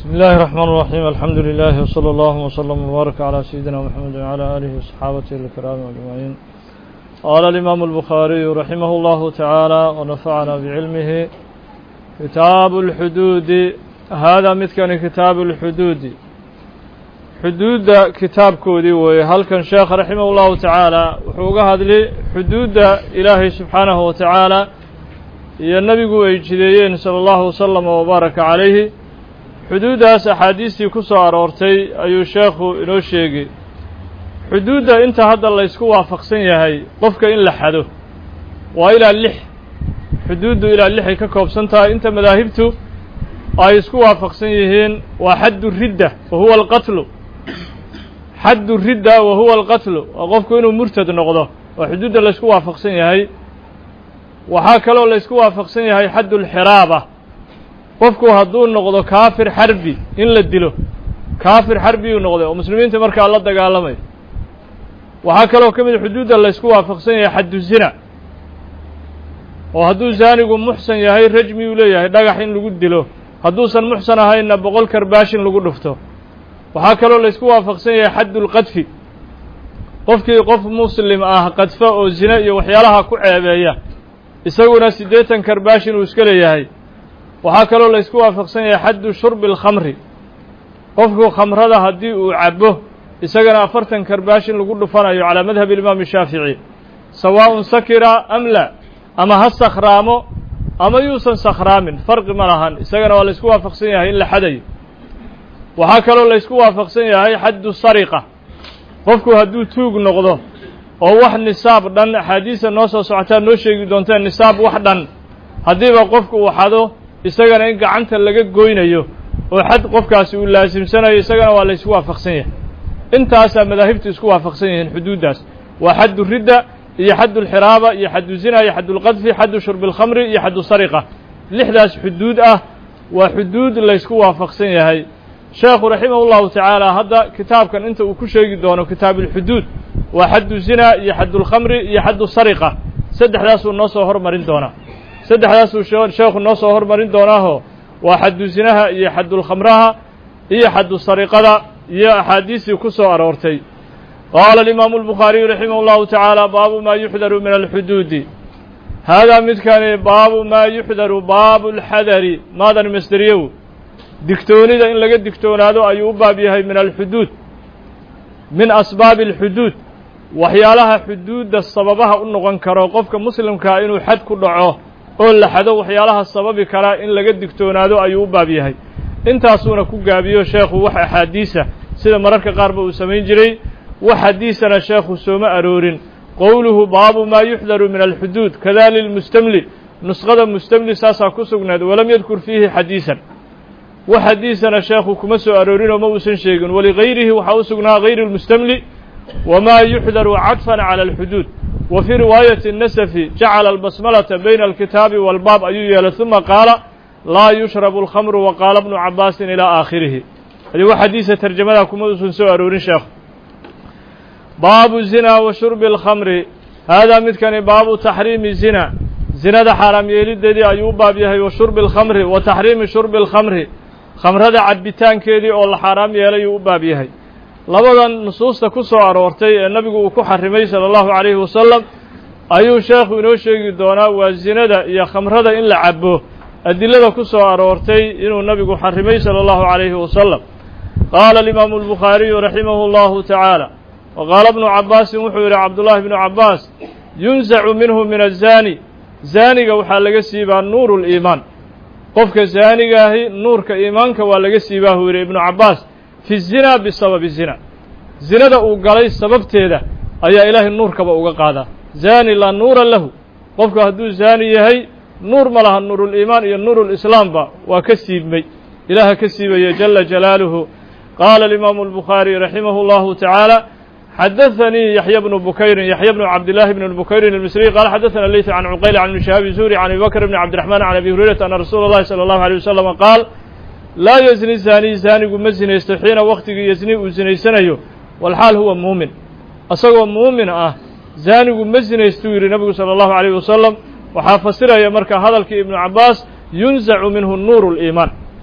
بسم الله الرحمن الرحيم الحمد لله وصلى الله وسلم وبارك على سيدنا محمد وعلى آله وصحابته الكرام أجمعين قال الإمام البخاري رحمه الله تعالى ونفعنا بعلمه كتاب الحدود هذا مثل كتاب الحدود حدود كتاب كودي وهل كان شيخ رحمه الله تعالى وحوقها هذه حدود إلهي سبحانه وتعالى iyo nabigu ay jideeyeen sala allahu wasalama wabaaraka calayhi xuduuddaas axaadiistii ku soo aroortay ayuu sheekhu inoo sheegay xuduudda inta hadda laysku waafaqsan yahay qofka in la xado waa ilaa lix xuduuddu ilaa lixay ka koobsan tahay inta madaahibtu ay isku waafaqsan yihiin waa xaddu ridda wa huwa alqatlu xaddu ridda wa huwa alqatlu waa qofku inuu murtad noqdo waa xuduudda laysku waafaqsan yahay waxaa kaloo laysku waafaqsan yahay xaddu lxiraaba qofku hadduu noqdo kaafir xarbi in la dilo kaafir xarbiyuu noqday oo muslimiinta markaa la dagaalamay waxaa kaloo ka mid xuduudda laysku waafaqsan yahay xaddu zina oo hadduu zaanigu muxsan yahay rajmiyuu leeyahay dhagax in lagu dilo hadduusan muxsan ahaynna boqol karbaashin lagu dhufto waxaa kaloo laysku waafaqsan yahay xaddu lqadfi qofkii qof muslim ah qadfa oo zina iyo waxyaalaha ku ceebeeya isaguna siddeetan karbaashin uu iska leeyahay waxaa kaloo laysku waafaqsan yahay xaddu shurbi alkhamri qofku khamrada haddii uu cabbo isagana afartan karbaashin lagu dhufanayo calaa madhabi imaami shaafici sawaa'un sakira am la ama ha sakhraamo ama yuusan sakhraamin farqi ma lahan isagana waa laysku waafaqsan yahay in la xadayo waxaa kaloo laysku waafaqsan yahay xaddu sariqa qofku hadduu tuug noqdo oo wax nisaab dhan axaadiista noo soo socotaa noo sheegi doontaa nisaab wax dhan haddiiba qofku uu xado isagana in gacanta laga goynayo oo xad qofkaasi uu laasimsanayo isagana waa laysku waafaqsan yahay intaasaa madaahibtu isku waafaqsan yihiin xuduuddaas waa xaddu ridda iyo xaddu lxiraaba iyo xaddu zina iyo xaddu lqadfi xaddu shurbi alkhamri iyo xaddu sariqa lixdaas xuduud ah waa xuduud laysku waafaqsan yahay sheekhu raximah llahu tacaala hadda kitaabkan inta uu ku sheegi doono kitaabuulxuduud waa xaddu zina iyo xaddulkhamri iyo xaddu sariqa saddexdaasuu noo soo hormarin doonaa saddexdaasuu sheekhu noo soo hormarin doonaaho waa xaddu zinaha iyo xaddulkhamraha iyo xaddu sariqada iyo axaadiistii ku soo aroortay qaala alimaamu albukhaariyu raximah llahu tacaala baabu maa yuxdaru min alxuduudi haadaa midkani baabu maa yuxdaru baabu alxadari maadan masderiyow digtoonida in laga digtoonaado ayuu u baab yahay min alxuduud min asbaabi alxuduud waxyaalaha xuduudda sababaha u noqon karo qofka muslimkaa inuu xad ku dhaco oo la xado waxyaalaha sababi karaa in laga digtoonaado ayuu u baab yahay intaasuuna ku gaabiyo sheekhu wax axaadiisa sida mararka qaarba uu samayn jiray wax xadiisana sheekhu sooma aroorin qowluhu baabu maa yuxdaru min alxuduud kada lilmustamli nusqada mustamli saasaa ku sugnayd walam yadkur fiihi xadiisan wax xadiisana sheekhu kuma soo aroorinoo ma uusan sheegin waligayrihi waxaa u sugnaa gayri lmustamli wma yuxdaru cadfan calى alxuduud wa fii riwaayati nasafi jacala albasmalata bayna alkitaabi walbaab ayuu yeelay uma qaala laa yushrabu alkhamru wa qaala bnu cabaasin ilaa aakhirihi adi wax xadiisa tarjamadaa kuma uusan soo aroorin sheekhu baabu zina wa shurbi alkhamri haadaa midkani baabu taxriimi zina zinada xaaraam yeelideedii ayuu u baab yahay wa shurbi alkhamri wa taxriimi shurbi alkhamri khamrada cabbitaankeedii oo la xaaraam yeelayuu u baab yahay labadan nusuusta ku soo aroortay ee nabigu uu ku xarimay sala allahu calayhi wasalam ayuu sheekhu inoo sheegi doonaa waa zinada iyo khamrada in la cabo adilada ku soo aroortay inuu nabigu xarimay sala allahu calayhi wasalam qaala alimaamu albukhaariyu raximahu allahu tacaala wa qaala bnu cabaasin wuxuu yidhi cabdullaahi bnu cabbaas yunsacu minhu min azaani zaaniga waxaa laga siibaa nuuru liimaan qofka zaanigaahi nuurka iimaanka waa laga siibaa huu yidhi ibnu cabbaas fi zina bisababi zina zinada uu galay sababteeda ayaa ilaahay nuurkaba uga qaadaa zaani laa nuura lahu qofku hadduu zaani yahay nuur ma laha nuuruliimaan iyo nuurulislaamba waa ka siibmay ilaaha ka siibaya jala jalaaluhu qaala alimaamu albukhaari raximahu allahu tacaala xadaثanii yaxya bnu bukayrin yaxya bnu cabdillaahi bn bukayrin almisriy qaala xadaثana leyt can cuqayl can ibni shihaabi zuhri can abi bakr bni cabdiraxmaan can abi hurayrata ana rasuula اllahi salى allahu alيه wasalama qaal laa yezni zaani zaanigu ma zinaysto xiina waktigii yezni uu zinaysanayo walxaal huwa muumin isagoo muumin ah zaanigu ma zinaystuu yidhi nabigu salى allahu alayh wasalam waxaa fasiraya marka hadalkii ibnu cabbaas yunzacu minhu nuuru liimaan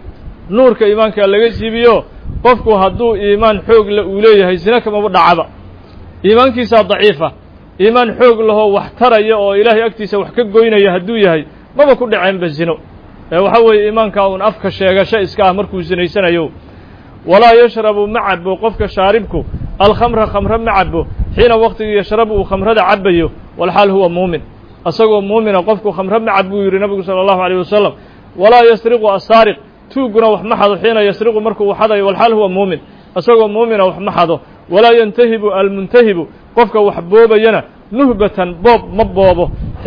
nuurka iimaanka laga siibiyo qofku hadduu iimaan xoog la uu leeyahay zina kamaba dhacaba iimaankiisaa daciifa iimaan xoog lahoo wax taraya oo ilaahay agtiisa wax ka goynaya hadduu yahay maba ku dhaceenba zino ee waxa weeye iimaankaa uun afka sheegasho iska ah markuu sinaysanayo walaa yashrabu ma cabo qofka shaaribku alkhamra khamre ma cabo xiina waqtigii yashrabu uu khamrada cabayo walxaal huwa muumin isagoo muumina qofku khamre ma cab buu yidhi nabigu sala allahu alayh wasalam walaa yasriqu asaariq tuuguna wax ma xado xiina yasriqu markuu xadayo walxaal huwa muumin isagoo muumina wax ma xado walaa yantahibu almuntahibu qofka wax boobayana nuhbatan boob ma boobo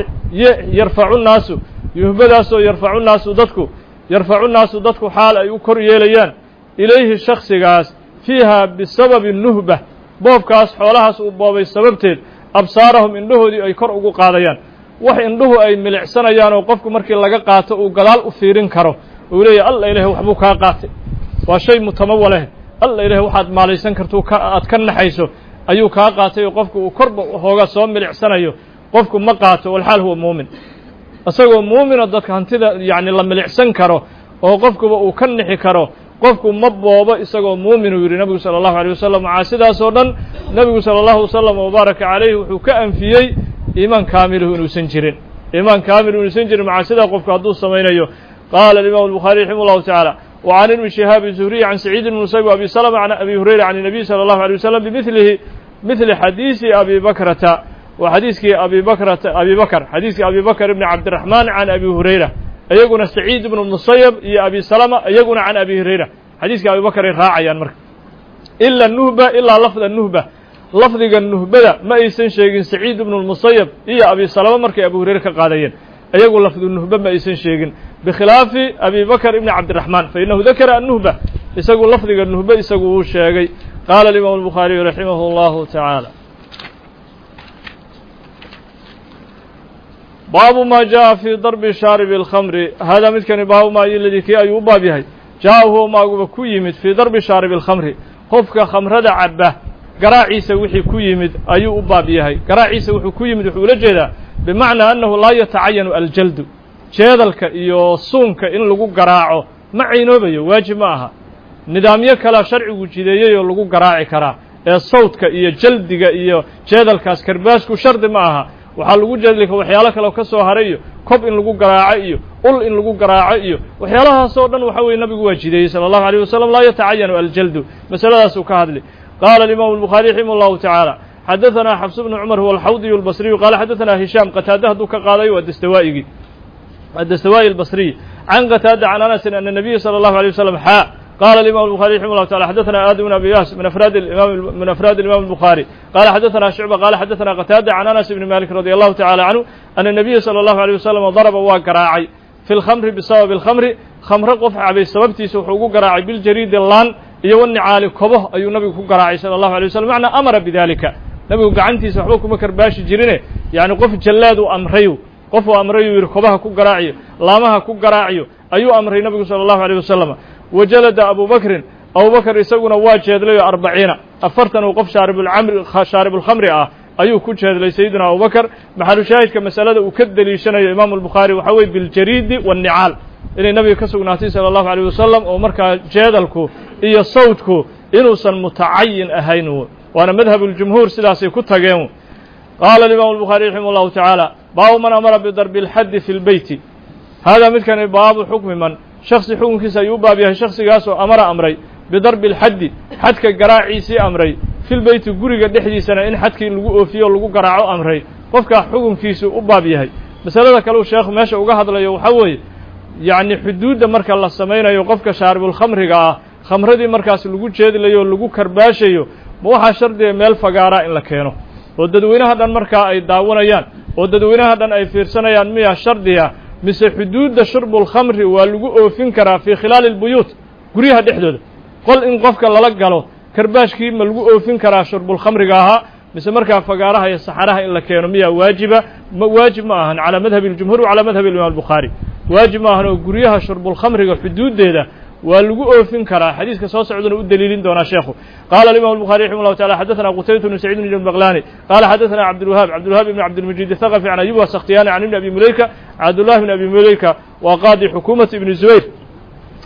yarfacu nnaasu yuhbadaasoo yarfacu nnaasu dadku yarfacu nnaasu dadku xaal ay u kor yeelayaan ilayhi shaksigaas fiiha bisababi nuhba boobkaas xoolahaas uu boobay sababteed absaarahum indhahoodii ay kor ugu qaadayaan wax indhuhu ay milicsanayaan oo qofku markii laga qaato uu gadaal u fiirin karo uu leeyahy alla ilahay waxbuu kaa qaatay waa shay mutamawaleh alla ilahay waxaad maalaysan kartuu ka aad ka naxayso ayuu kaa qaatay oo qofku uu korba hooga soo milicsanayo qofku ma qaato walxaal huwa muumin isagoo muumina dadka hantida yacni la milicsan karo oo qofkuba uu ka nixi karo qofku ma boobo isagoo muumin uu yidhi nebigu sala allahu alيyh wasalam waxaa sidaas oo dhan nebigu sala allahu wasalam wabaaraka calayhi wuxuu ka anfiyey iimaan kaamiluhu inuusan jirin iimaan kaamilu inuusan jirin maxaa sidaa qofku hadduu samaynayo qaala alimam الbuخaariي raximah اllahu taعaalى وعn ibn شihaabi الزهriي عan سacيid بn musayb وabi slم عan abi hurayra عan النabiy slى الlahu عalيه waslم bmilihi mili xadiisi abi bakrata waa xadiiskii abi bakrata abi bakr xadiiskii abi bakr ibn cabdiraحman can abi hurayra iyaguna saciid ibn musayb iyo abi salama iyaguna can abi hurayra xadiiskii abi bakr ay raacayaan marka ila nuhba ilaa lafda nuhba lafdiga nuhbada ma aysan sheegin saciid ibnu musayb iyo abi salama markay abu hurayre ka qaadayeen iyagu lafdu nuhba ma aysan sheegin bikhilaafi abi bakr ibni cabdiraحman fainahu dakara anuhba isagu lafdiga nuhbe isagu uu sheegay qaala alimam الbukhaariyu raximah اllahu taعaalى baabu ma jaءa fii darbi shaaribi اlkhamri hada midkani baabu ma iladii kii ayuu u baab yahay jaa huwa maaguba ku yimid fii darbi shaaribi اlkhamri qofka khamrada caba garaaciisa wixii ku yimid ayuu u baab yahay garaaciisa wuxuu ku yimid wuxuu ula jeedaa bimacnaa annahu laa yatacayanu aljaldu jeedalka iyo suunka in lagu garaaco ma caynoobayo waajib ma aha nidaamyo kalea sharcigu jideeyey oo lagu garaaci karaa ee sawdka iyo jaldiga iyo jeedalkaas karbaasku shardi ma aha waxaa lagu jeedlika waxyaalo kale ka soo haray iyo kob in lagu garaaco iyo ul in lagu garaaco iyo waxyaalahaasoo dhan waxa weye nabigu waa jideeyey sala allahu alيyh wasalam laa yatacayanu aljaldu masaladaasuu ka hadli qaala alimaamu الbukhariي raximah اllahu taعaalى xadaثna xabs bnu cumar huwa alxawdiyu اlbasriyu qaala xadaثna hishaam qataada hadduu ka qaaday waa dastawaa'igii الدستوائي البصري عن قتادة عن أنس أن النبي صلى الله عليه وسلم حاء قال الإمام البخاري رحمه الله تعالى حدثنا آدم بن أبي ياس من أفراد الإمام من أفراد الإمام البخاري قال حدثنا شعبة قال حدثنا قتادة عن أنس بن مالك رضي الله تعالى عنه أن النبي صلى الله عليه وسلم ضرب وقراعي في الخمر بسبب الخمر خمر قف عبي سببتي سوحوق قراعي بالجريد اللان يوني عالي كبه أي نبي قراعي صلى الله عليه وسلم معنى أمر بذلك نبي قعنتي سوحوك مكر باش جرينه يعني قف جلاد وأمريو qofuu amrayuu yidhi kobaha ku garaaciyo laamaha ku garaaciyo ayuu amray nabigu sala allahu alيyh wasalam wajalada abu bakrin abubakr isaguna waa jeedlayo arbaciina afartan uu qof shaaribulcamri shaaribulkhamri ah ayuu ku jeedlay sayidina abubakr maxalu shaahidka masalada uu ka deliishanayo imaamu albukhaari waxaa weye biljariidi waannicaal inay nabiga ka sugnaatay sala allahu alيyh wasalam oo markaa jeedalku iyo sawdku inuusan mutacayin ahayn waana madhabu ljumhuur sidaasay ku tageen qaala alimaamu الbukhariي raximah اllahu taعaalى baabu man amara bidarbi اlxaddi fi lbeyti haadaa midkani baabu xukmi man shaksi xukunkiisa ayuu u baab yahay shaksigaasoo amara amray bidarbi اlxaddi xadka garaaciisii amray fi lbeyti guriga dhexdiisana in xadkii lagu oofiyo o lagu garaaco amray qofkaa xukunkiisu u baab yahay masalada kaleu sheekhu meesha uga hadlayo waxaa weeye yacni xuduudda marka la samaynayo qofka shaaribulkhamriga ah khamradii markaas lagu jeedlayo o lagu karbaashayo ma waxaa shardiga meel fagaaraa in la keeno oo dadweynaha dhan markaa ay daawanayaan oo dadweynaha dhan ay fiirsanayaan miya shardiga mise xuduudda shurbulkhamri waa lagu oofin karaa fii khilaali اlbuyuut guryaha dhexdooda qol in qofka lala galo karbaashkii ma lagu oofin karaa shurbulkhamriga ahaa mise markaa fagaaraha iyo saxaraha in la keeno miyaa waajiba ma waajib ma ahan calaa madhabi اljumhuur wa calaa madhabi imam albukhaari waajib ma ahan oo guryaha shurbulkhamriga xuduuddeeda waa lagu oofin karaa xadiiska soo socduna u deliilin doonaa sheekhu qaala alimam الbuخarي raximه الlahu taعala xadaثna qutaybat bn sacيid bn baqlani qala xadaثna cabdالwahaab cabdالwahaab ibn cabdilmajid الthaqفi can ayub sakhtiyani can ibn abi muleyka cabdullahi bn abi muleyka waa qaadi xukuumati ibni zubayr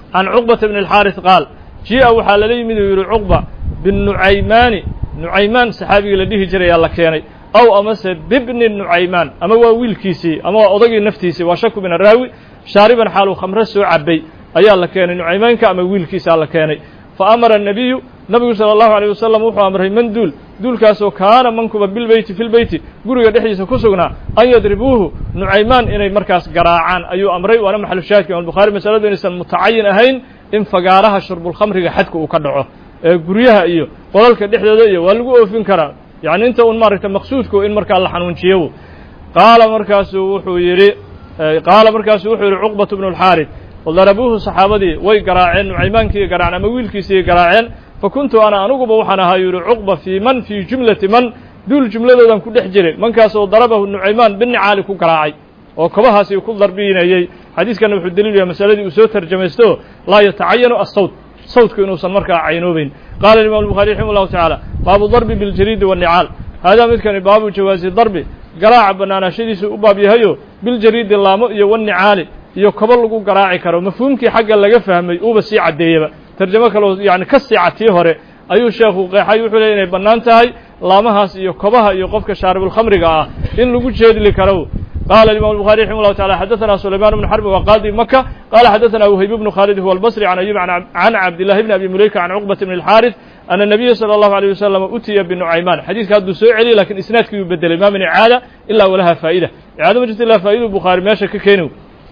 can cuqbata bni alxaaris qaal jia waxaa lala yimid uu yidhi cuqba binucaymaani nucaymaan saxaabigii la dhihi jirayaa la keenay aw amase bibni nucaymaan ama waa wiilkiisii ama waa odagii naftiisii waa shaku min araawi shaariban xaaluu khamre soo cabay ayaa la keenay nucaymaanka ama wiilkiisaa la keenay fa amara الnabiyu nabigu salى الlahu عalيه wasalam wuxuu amray man duul duulkaasoo kaana mankuba bilbeyti fi lbeyti guriga dhexdiisa ku sugnaa an yadribuuhu nucaymaan inay markaas garaacaan ayuu amray waana maxalu shaahidka imam bukhaari masaladu inaysan mutacayin ahayn in fagaaraha shurbulkhamriga xadka uu ka dhaco ee guryaha iyo qolalka dhexdooda iyo waa lagu oofin karaa yacni inta un maaragta maqsuudku in markaa la xanuunjiyo qaala markaasuu wuxuu yidhi qaala markaasuu wuxuu yidhi cuqbatu bnu اlxaarid darabuuhu saxaabadii way garaaceen nucaymaankii garaaceen ama wiilkiisii garaaceen fa kuntu ana aniguba waxaan ahaa yidhi cuqba fii man fii jumlati man duul jumladoodan ku dhex jiray mankaasoo darabahu nucaymaan binicaali ku garaacay oo kobahaasi ku darbinayey xadiiskana wuxuu daliil yahay masaladii uu soo tarjamaysto laa yatacayanu asawt sawtku inuusan markaa caynoobeyn qaala imam الbuخaari raximah الlahu taعaalى baabu darbi biاljariidi والnicaal haadaa midkani baabu jawaasi darbi garaaca banaanaashadiisu u baab yahayo biljariidi laamo iyo wالnicaali iyo kobo lagu garaaci karo mafhuumkii xagga laga fahmay uuba sii caddeeyaba tarjamo kaloo yani ka siica tii hore ayuu sheekhu qeexay wuxuu leey inay bannaan tahay laamahaas iyo kobaha iyo qofka shaaribulkhamriga ah in lagu jeedli karo قال الإمام البخاري رحمه الله تعالى حدثنا سليمان بن حرب وقاضي مكة قال حدثنا وهيب بن خالد هو البصري عن أيوب عن عبد الله بن أبي مليكة عن عقبة بن الحارث أن النبي صلى الله عليه وسلم أتي بنعيمان حديث كان سوء علي لكن إسنادك يبدل ما من إعادة إلا ولها فائدة إعادة مجد الله فائدة البخاري ما شك كينو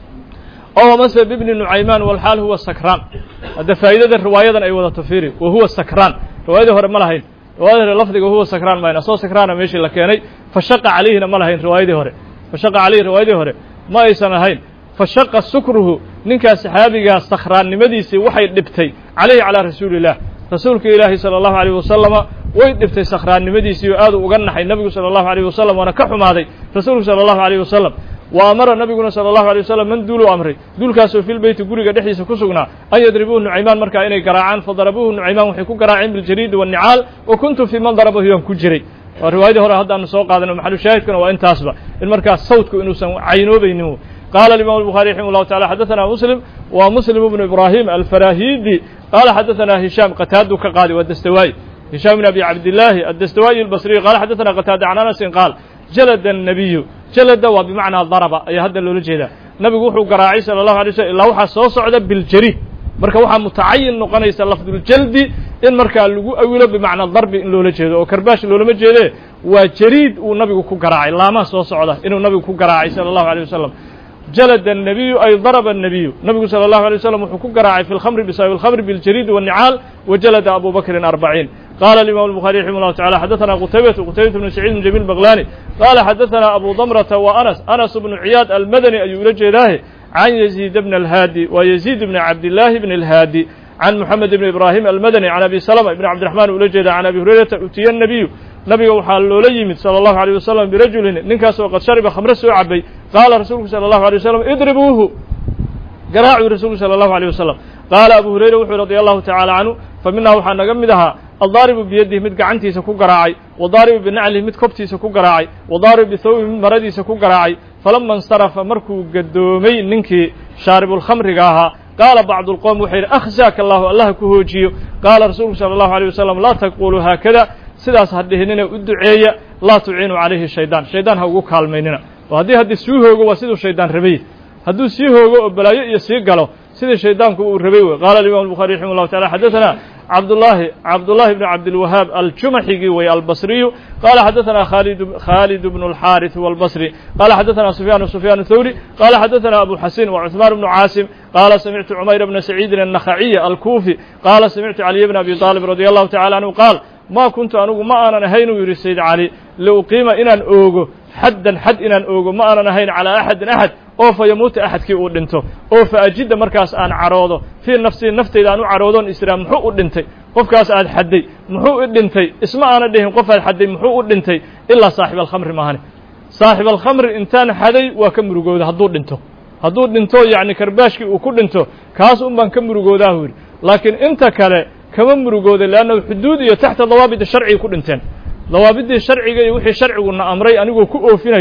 أو مثل بابن نعيمان والحال هو السكران هذا فائدة الرواية أي وضع تفيري وهو السكران رواية هو ملهين رواية لفظه هو سكران ما ينصو سكران ماشي لكيني فشق عليه ملهين رواية هوري fashaqa caleyhi riwaayadii hore ma aysan ahayn fashaqa sukruhu ninkaas saxaabigaa sakhraannimadiisii waxay dhibtay caleyhi calaa rasuuli illah rasuulka ilaahi sala allahu alayh wasalama way dhibtay sakhraannimadiisii oo aadu uga naxay nebigu sala allahu alayh wasalam waana ka xumaaday rasuulku sala allahu alayh wasalam wa amara nabiguna sala allahu alay wasalam man duuluu amray duulkaasoo filbeyti guriga dhexdiisa ku sugnaa an yadribuuhu nucaymaan markaa inay garaacaan fadarabuuhu nucaymaan waxay ku garaaceen biljariidi waannicaal wa kuntu fii man darabahu yaan ku jiray waa riwaayadii hore haddaanu soo qaadano maxalu shaahidkuna waa intaasba in markaas sawtku inuusan caynoobaynin qaala imam الbuخarي raximه الlahu taعala xadaثana muslim wa muslim bnu ibrahim alfarahidi qaala xadaثana hishaam qataadu ka qaadi waa dastawaayi hishaam bn abi cabdillaahi addastawaayi albasriy qaala xadaثana qataada can anasin qaal jalada الnabiyu jalada waa bimacnaa daraba ayaa hadda loola jeedaa nabigu wuxuu garaacay salى الlahu alay slm ilaa waxaa soo socda biljariid marka waxaa mutacayin noqonaysa lafduljaldi in markaa lagu awilo bimacnaa darbi in loola jeedo oo karbaash loolama jeede waa jariid uu nabigu ku garaacay laamaha soo socda inuu nabigu ku garaacay salى الlahu alيه wasalam jalada الnabiyu ay daraba الnabiyu nabigu salى الlahu alيه wasalam wuxuu ku garaacay fi lkhamri bisababi اlkhamri biاljariid والnicaal wajalada abu bakrin arbaciin qala الimam الbuخarي raximه الlahu taعala xadaثana qutaybatu qutaybatu bnu saciid bn jamil baklani qala xadaثana abu damrata wa anas anas bnu ciyaad almadani ayuu ula jeedaahe عن يزيد بن الهادي ويزيد بن عبد الله بن الهادي عن محمد بن إبراهيم المدني عن أبي سلمة بن عبد الرحمن ولجد عن أبي هريرة أتي النبي نبي وحال لولا يمد صلى الله عليه وسلم برجل ننكاس وقد شرب خمر سوء عبي قال رسولك صلى الله عليه وسلم اضربوه قراعوا رسولك صلى الله عليه وسلم قال أبو هريرة وحي رضي الله تعالى عنه فمنها وحان نقمدها الضارب بيده مد قعنتيسا كو قراعي وضارب بنعله مد كبتيسا كو قراعي وضارب بثوب مد مرديسا كو قراعي falama اnsarafa markuu gadoomay ninkii shaaribulkhamriga ahaa qaala bacdu اlqowm wuxuu yidhi akhzaaka allahu allah ku hoojiyo qaala rasuulku salى اllahu alيه wasalam laa taquluu haakada sidaas ha dhihinina u duceeya laa tuciinuu calayhi shaydaan shaydaan ha ugu kaalmaynina oo haddii haddii sii hoogo waa siduu shaydaan rabay hadduu sii hoogo oo balaayo iyo sii galo sidii shaydaanku uu rabay wey qaala imam الbuخari raximah الlahu taعala xadaثana cabdالlahi cabdالlahi bn cabdilwahaab aljumaxigii wey albasriyu qala xadaثana khalid bn اlxariث huwa albasri qala xadaثana sufyan sufyan الthawri qala xadaثana abu xasin wa cuثmaan bnu caasim qala samictu cumayr bna saciidin الnakhaciy alkufi qala samictu caliy bn abi طaalib radi allahu tacala anhu qaal ma kuntu anugu ma aanan ahayn uu yidhi sayd cali liuqiima inaan oogo xaddan xad inaan oogo ma aanan ahayn calaa axadin axad oo fa yamuuta axadkii uu dhinto oo fa ajidda markaas aan cadhoodo fii nafsii naftayda aan u cadhoodoon israa muxuu u dhintay qofkaas aad xadday muxuu u dhintay isma aana dhihin qof aad xadday muxuu u dhintay ilaa saaxib alkhamri maahane saaxib alkhamri intaan xaday waa ka murugooda hadduu dhinto hadduu dhinto yacni karbaashkii uu ku dhinto kaas un baan ka murugoodaah yidhi laakiin inta kale kama murugooda leannahu xuduud iyo taxta dawaabida sharciga ku dhinteen dawaabiddii sharciga iyo wixii sharciguna amray anigoo ku oofinaya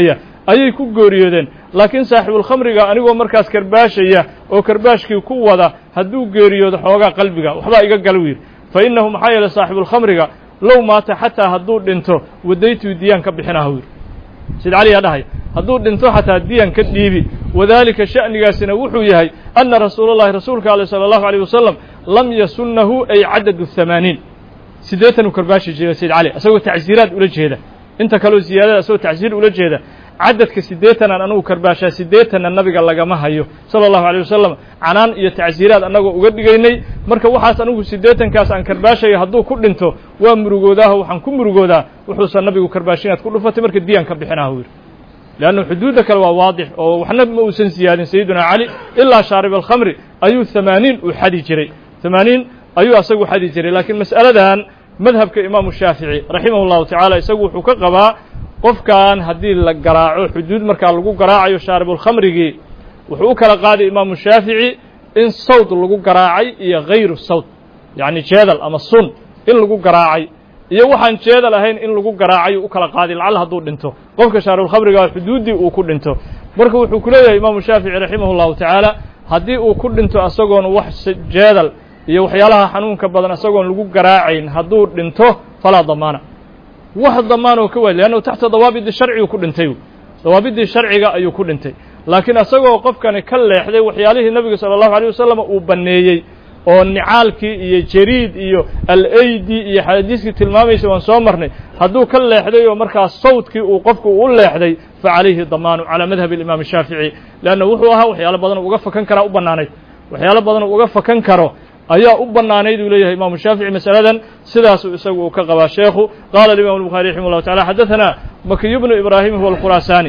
ayay ku geeriyoodeen laakiin saaxibulkhamriga anigoo markaas karbaashaya oo karbaashkii ku wada hadduu geeriyoodo xoogaa qalbiga waxbaa iga gal wiir fa innahu maxaa yeeley saaxibulkhamriga low maata xataa hadduu dhinto wadaytuu diyaan ka bixinaha wiir sid cali yaa dhahay hadduu dhinto xataa diyan ka dhiibi wadaalika sha'nigaasina wuxuu yahay anna rasuula llahi rasuulka ale sala allahu aleyh wasalam lam yasunnahu ay cadadu hamaaniin siddeetan uu karbaashi jira sayd cali isagoo tacsiiraad ula jeeda inta kaleo ziyaadada isagoo tacsiir ula jeeda cadadka siddeetanaan anagu karbaashaa siddeetanna nabiga lagama hayo sala allahu aleyh wasalam canaan iyo tacsiiraad annagoo uga dhigaynay marka waxaas anigu siddeetankaas aan karbaashayo hadduu ku dhinto waa murugoodaaho waxaan ku murugoodaa wuxuusan nabigu karbaashinaad ku dhufatay marka diyaan ka bixinaha wiir leannu xuduudda kale waa waadix oo waxna ma uusan siyaadin sayiduna cali ilaa shaarib alkhamri ayuu hamaaniin uu xadi jiray hamaaniin ayuu asagu xadi jiray laakiin mas'aladan madhabka imaamu shaafici raximah llahu tacaala isagu wuxuu ka qabaa qofkan haddii la garaaco xuduud markaa lagu garaacayo shaaribulkhamrigii wuxuu u kala qaaday imaamu shaafici in sawd lagu garaacay iyo hayru sawd yacni jeedal ama sun in lagu garaacay iyo waxaan jeedal ahayn in lagu garaacayo u kala qaaday lacalla hadduu dhinto qofka shaaribulkhamriga xuduuddii uu ku dhinto marka wuxuu ku leeyahay imaamu shaafici raximah llahu tacaala haddii uu ku dhinto isagoon wax jeedal iyo waxyaalaha xanuunka badan isagoon lagu garaacayn hadduu dhinto falaa damaana wax damaanoo ka waay leannahu taxta dawaabidi sharcigu ku dhintay dawaabidii sharciga ayuu ku dhintay laakiin isagoo qofkani ka leexday waxyaalihii nebiga sala allahu aleyh wasalam uu banneeyey oo nicaalkii iyo jariid iyo al-aydi iyo xadiiskii tilmaamaysa waan soo marnay hadduu ka leexday oo markaas sawdkii uu qofku u leexday fa calayhi damaanu calaa madhabi alimaam shaafici leanna wuxuu ahaa waxyaalo badan uga fakan karaa u bannaanayd waxyaalo badan uga fakan karo ayaa u bannaanayd uu leeyahay imaamu shaafici masaladan sidaasuu isagu uu ka qabaa sheekhu qaala alimam الbuخari raximah اllahu tacala xadaثana makiy bnu ibrahim huwa alkhuraasani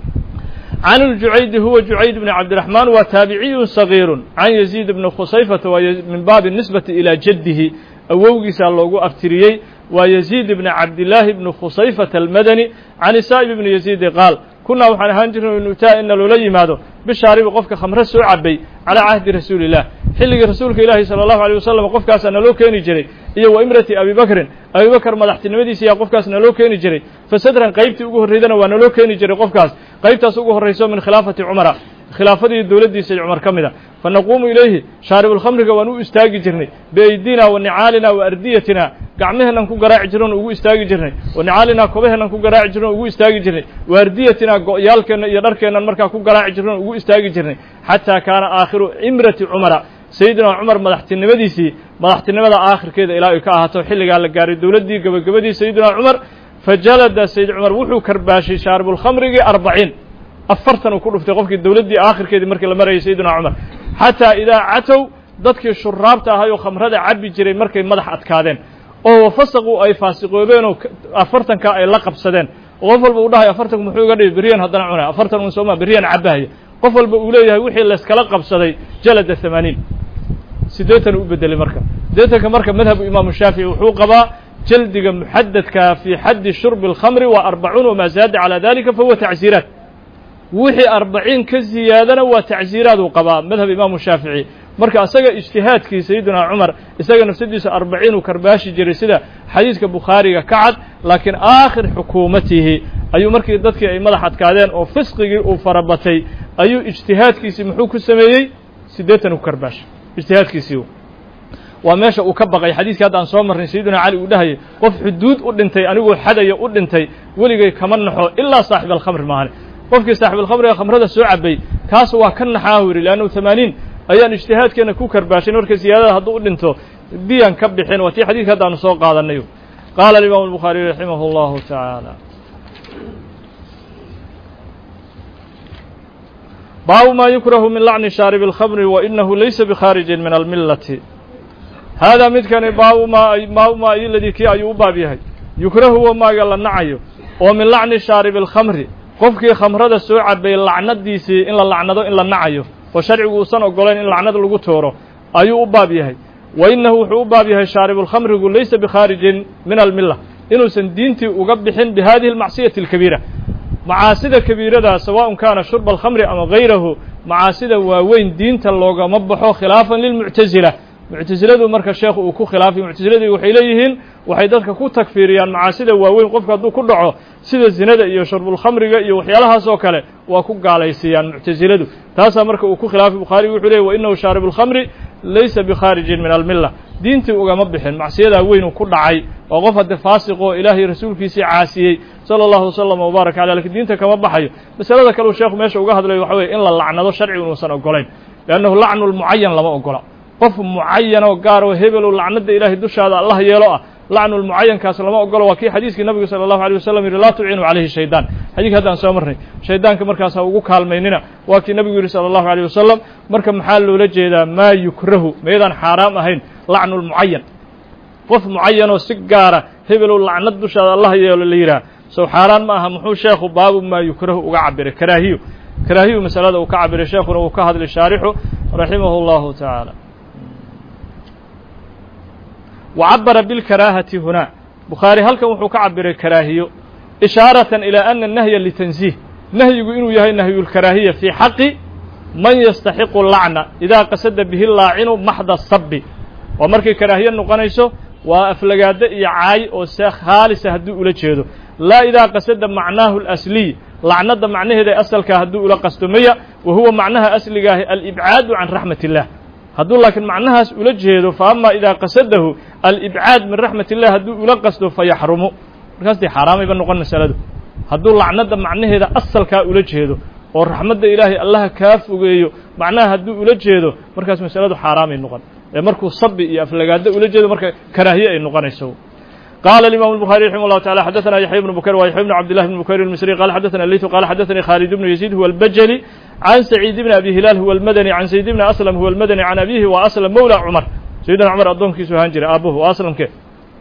can اljucaydi huwa jucayd bni cabdiraxmaan waa taabiciyu sagiiru can yaziid bni khusayfata waa min baabi nisbati ilaa jaddihi awowgiisaa loogu aftiriyey waa yaziid bni cabdillaahi bni khusayfata almadani can isaa'ib bni yaziidi qaal kunaa waxaan ahaan jirnay nutaa ina loola yimaado bishaaribi qofka khamre soo cabay calaa cahdi rasuuli illah xilligii rasuulka ilaahi sala allahu aleyh wasalam qofkaasaa naloo keeni jiray iyo wa imrati abi bakrin abi bakr madaxtinimadiisa ayaa qofkaas naloo keeni jiray fasadran qaybtii ugu horreydana waa naloo keeni jiray qofkaas qaybtaas ugu horrayso min khilaafati cumara khilaafadii dowladdiisa cumar ka mid a fa naquumu ilayhi shaaribulkhamriga waan u istaagi jirnay biaydina wa nicaalina wa ardiyatina gacmaheennan ku garaaci jirnan ugu istaagi jirnay wa nicaalina kobaheennan ku garaaci jirnan ugu istaagi jirnay wa ardiyatina go'yaalkeenna iyo dharkeennan markaa ku garaaci jirnan ugu istaagi jirnay xataa kaana aakhiru cimrati cumara sayidina cumar madaxtinimadiisii madaxtinimada aakhirkeeda ilaa ay ka ahaato xilligaa la gaaray dowladdii gabagabadii sayidina cumar fajalada sayid cumar wuxuu karbaashay shaaribulkhamrigii arbaciin afartan uu ku dhuftay qofkii dowladdii aakhirkeedii markii la marayay sayidina cumar xataa idaa catow dadkii shuraabta ahay oo khamrada cabbi jiray markay madax adkaadeen oo wafasaqu ay faasiqoobeen oo afartanka ay la qabsadeen oo qof walba uu dhahay afartanku muxuu iga dhihi beryan haddana cunay afartan un sooma beryan cabbahaya qof walba uu leeyahay wixii layskala qabsaday jalada hamaaniin siddeetan u bedelay marka siddeetanka marka madhabu imaamu shaafici wuxuu qabaa jaldiga muxadadka fii xaddi shurbi اlkhamri waa arbacuun wamaa zaada calaa dalika fahuwa tacsiiraat wixii arbaciin ka ziyaadana waa tacsiiraad uu qabaa madhab imaamu shaafici marka isaga ijtihaadkii sayidina cumar isaga nafsadiisa arbaciin uu karbaashi jiray sida xadiiska bukhaariga ka cad laakiin aakhir xukuumatihi ayuu markii dadkii ay madax adkaadeen oo fisqigii uu farabatay ayuu ijtihaadkiisii muxuu ku sameeyey siddeetan u karbaashay ijtihaadkiisii waa meesha uu ka baqay xadiiskii hadda aan soo marnay sayidina cali uu dhahayay qof xuduud u dhintay anigoo xadaya u dhintay weligay kama naxo ilaa saaxib alkhamri maahane qofkii saaxibalkhamriga khamrada soo cabay kaas waa ka naxaahu yidhi leannahu tamaaniin ayaan ijtihaadkeenna ku karbaashay marka siyaadada hadduu u dhinto diyan ka bixin waa tii xadiidka hadda aanu soo qaadanay qaala alimaamu albukhaariy raximah allahu tacaala baabu ma yukrahu min lacni shaaribi اlkhamri wa inahu laysa bikhaarijin min almilati haadaa midkani baabu ma baabu maa iladii kii ayuu u baab yahay yukrahu wa maaga la nacayo oo min lacni shaaribi اlkhamri qofkii khamrada soo cabay lacnadiisii in la lacnado in la nacayo oo sharcigu uusan ogolayn in lacnad lagu tooro ayuu u baab yahay wa innahu wuxuu u baab yahay shaaribulkhamrigu laysa bikhaarijin min almilla inuusan diintii uga bixin bi hadihi almacsiyati alkabiira macaasida kabiirada sawaءun kaana shurba alkhamri ama gayrahu macaasida waaweyn diinta loogama baxo khilaafan lilmuctasila muctasiladu marka sheekhu uu ku khilaafay muctasiladii waxay leeyihiin waxay dadka ku takfiiriyaan macaasida waaweyn qofku hadduu ku dhaco sida zinada iyo sharbulkhamriga iyo waxyaalahaas oo kale waa ku gaalaysiiyaan muctasiladu taasaa marka uu ku khilaafay bukhaarigu wuxuu leeyay wa inahu shaaribu lkhamri laysa bikhaarijin min almilla diintii ugama bixin macsiyadaa weyn uu ku dhacay waa qof hadde faasiq oo ilaahay rasuulkiisii caasiyey sala allahu wasalam wbaarak caleh lakin diinta kama baxayo masalada kale uu sheekhu meesha uga hadlayo waxa weye in la lacnado sharcigu inuusan ogolayn liannahu lacnu lmucayan lama ogola qof mucayan oo gaar oo hebel oo lacnada ilaahay dushaada allah yeelo ah lacnu lmucayankaas lama ogolo waa kii xadiiskii nabigu sala allahu alay wasalam yidhi laa tuciinu calayhi shaydaan xadiiska haddaan soo marnay shaydaanka markaas ha ugu kaalmaynina waa kii nabigu yidhi sala allahu aleyh wasalam marka maxaa loola jeedaa maa yukrahu meydaan xaaraam ahayn lacnu lmucayan qof mucayanoo si gaara hebelow lacnad dushaada allah yeelo la yidhaah sow xaaraan ma aha muxuu sheekhu baabu maa yukrahu uga cabiray karaahiyo karaahiyu masalada uu ka cabiray sheekhuna uu ka hadlay shaarixu raximahu allahu tacaala wa cabara bilkaraahati hunaa bukhaari halkan wuxuu ka cabiray karaahiyo ishaaratan ilaa ana nahya litansiih nahyigu inuu yahay nahyulkaraahiya fii xaqi man yastaxiqu lacna idaa qasada bihi laacinu maxda sabi waa markay karaahiye noqonayso waa aflagaado iyo caay oo se khaalisa hadduu ula jeedo laa idaa qasada macnaahu alasliy lacnada macnaheeda asalkaa hadduu ula qasto maya wa huwa macnaha asligaahi alibcaadu can raxmat illah hadduu laakiin macnahaas ula jeedo fa ama idaa qasadahu alibcaad min raxmat illah hadduu ula qasto fayaxrumu markaas dee xaaraamayba noqon masaladu hadduu lacnada macnaheeda asalkaa ula jeedo oo raxmadda ilaahay allaha kaa fogeeyo macnaha hadduu ula jeedo markaas masaladu xaaraamay noqon ee markuu sabi iyo aflagaado ula jeedo marka karaahiye ay noqonayso قال الإمام البخاري رحمه الله تعالى حدثنا يحيى بن بكير ويحيى بن عبد الله بن بكير المصري قال حدثنا الليث قال حدثني خالد بن يزيد هو البجلي عن سعيد بن أبي هلال هو المدني عن سيد بن أسلم هو المدني عن أبيه وأسلم مولى عمر سيدنا عمر أضم كيسو هانجر أبوه وأسلم كيف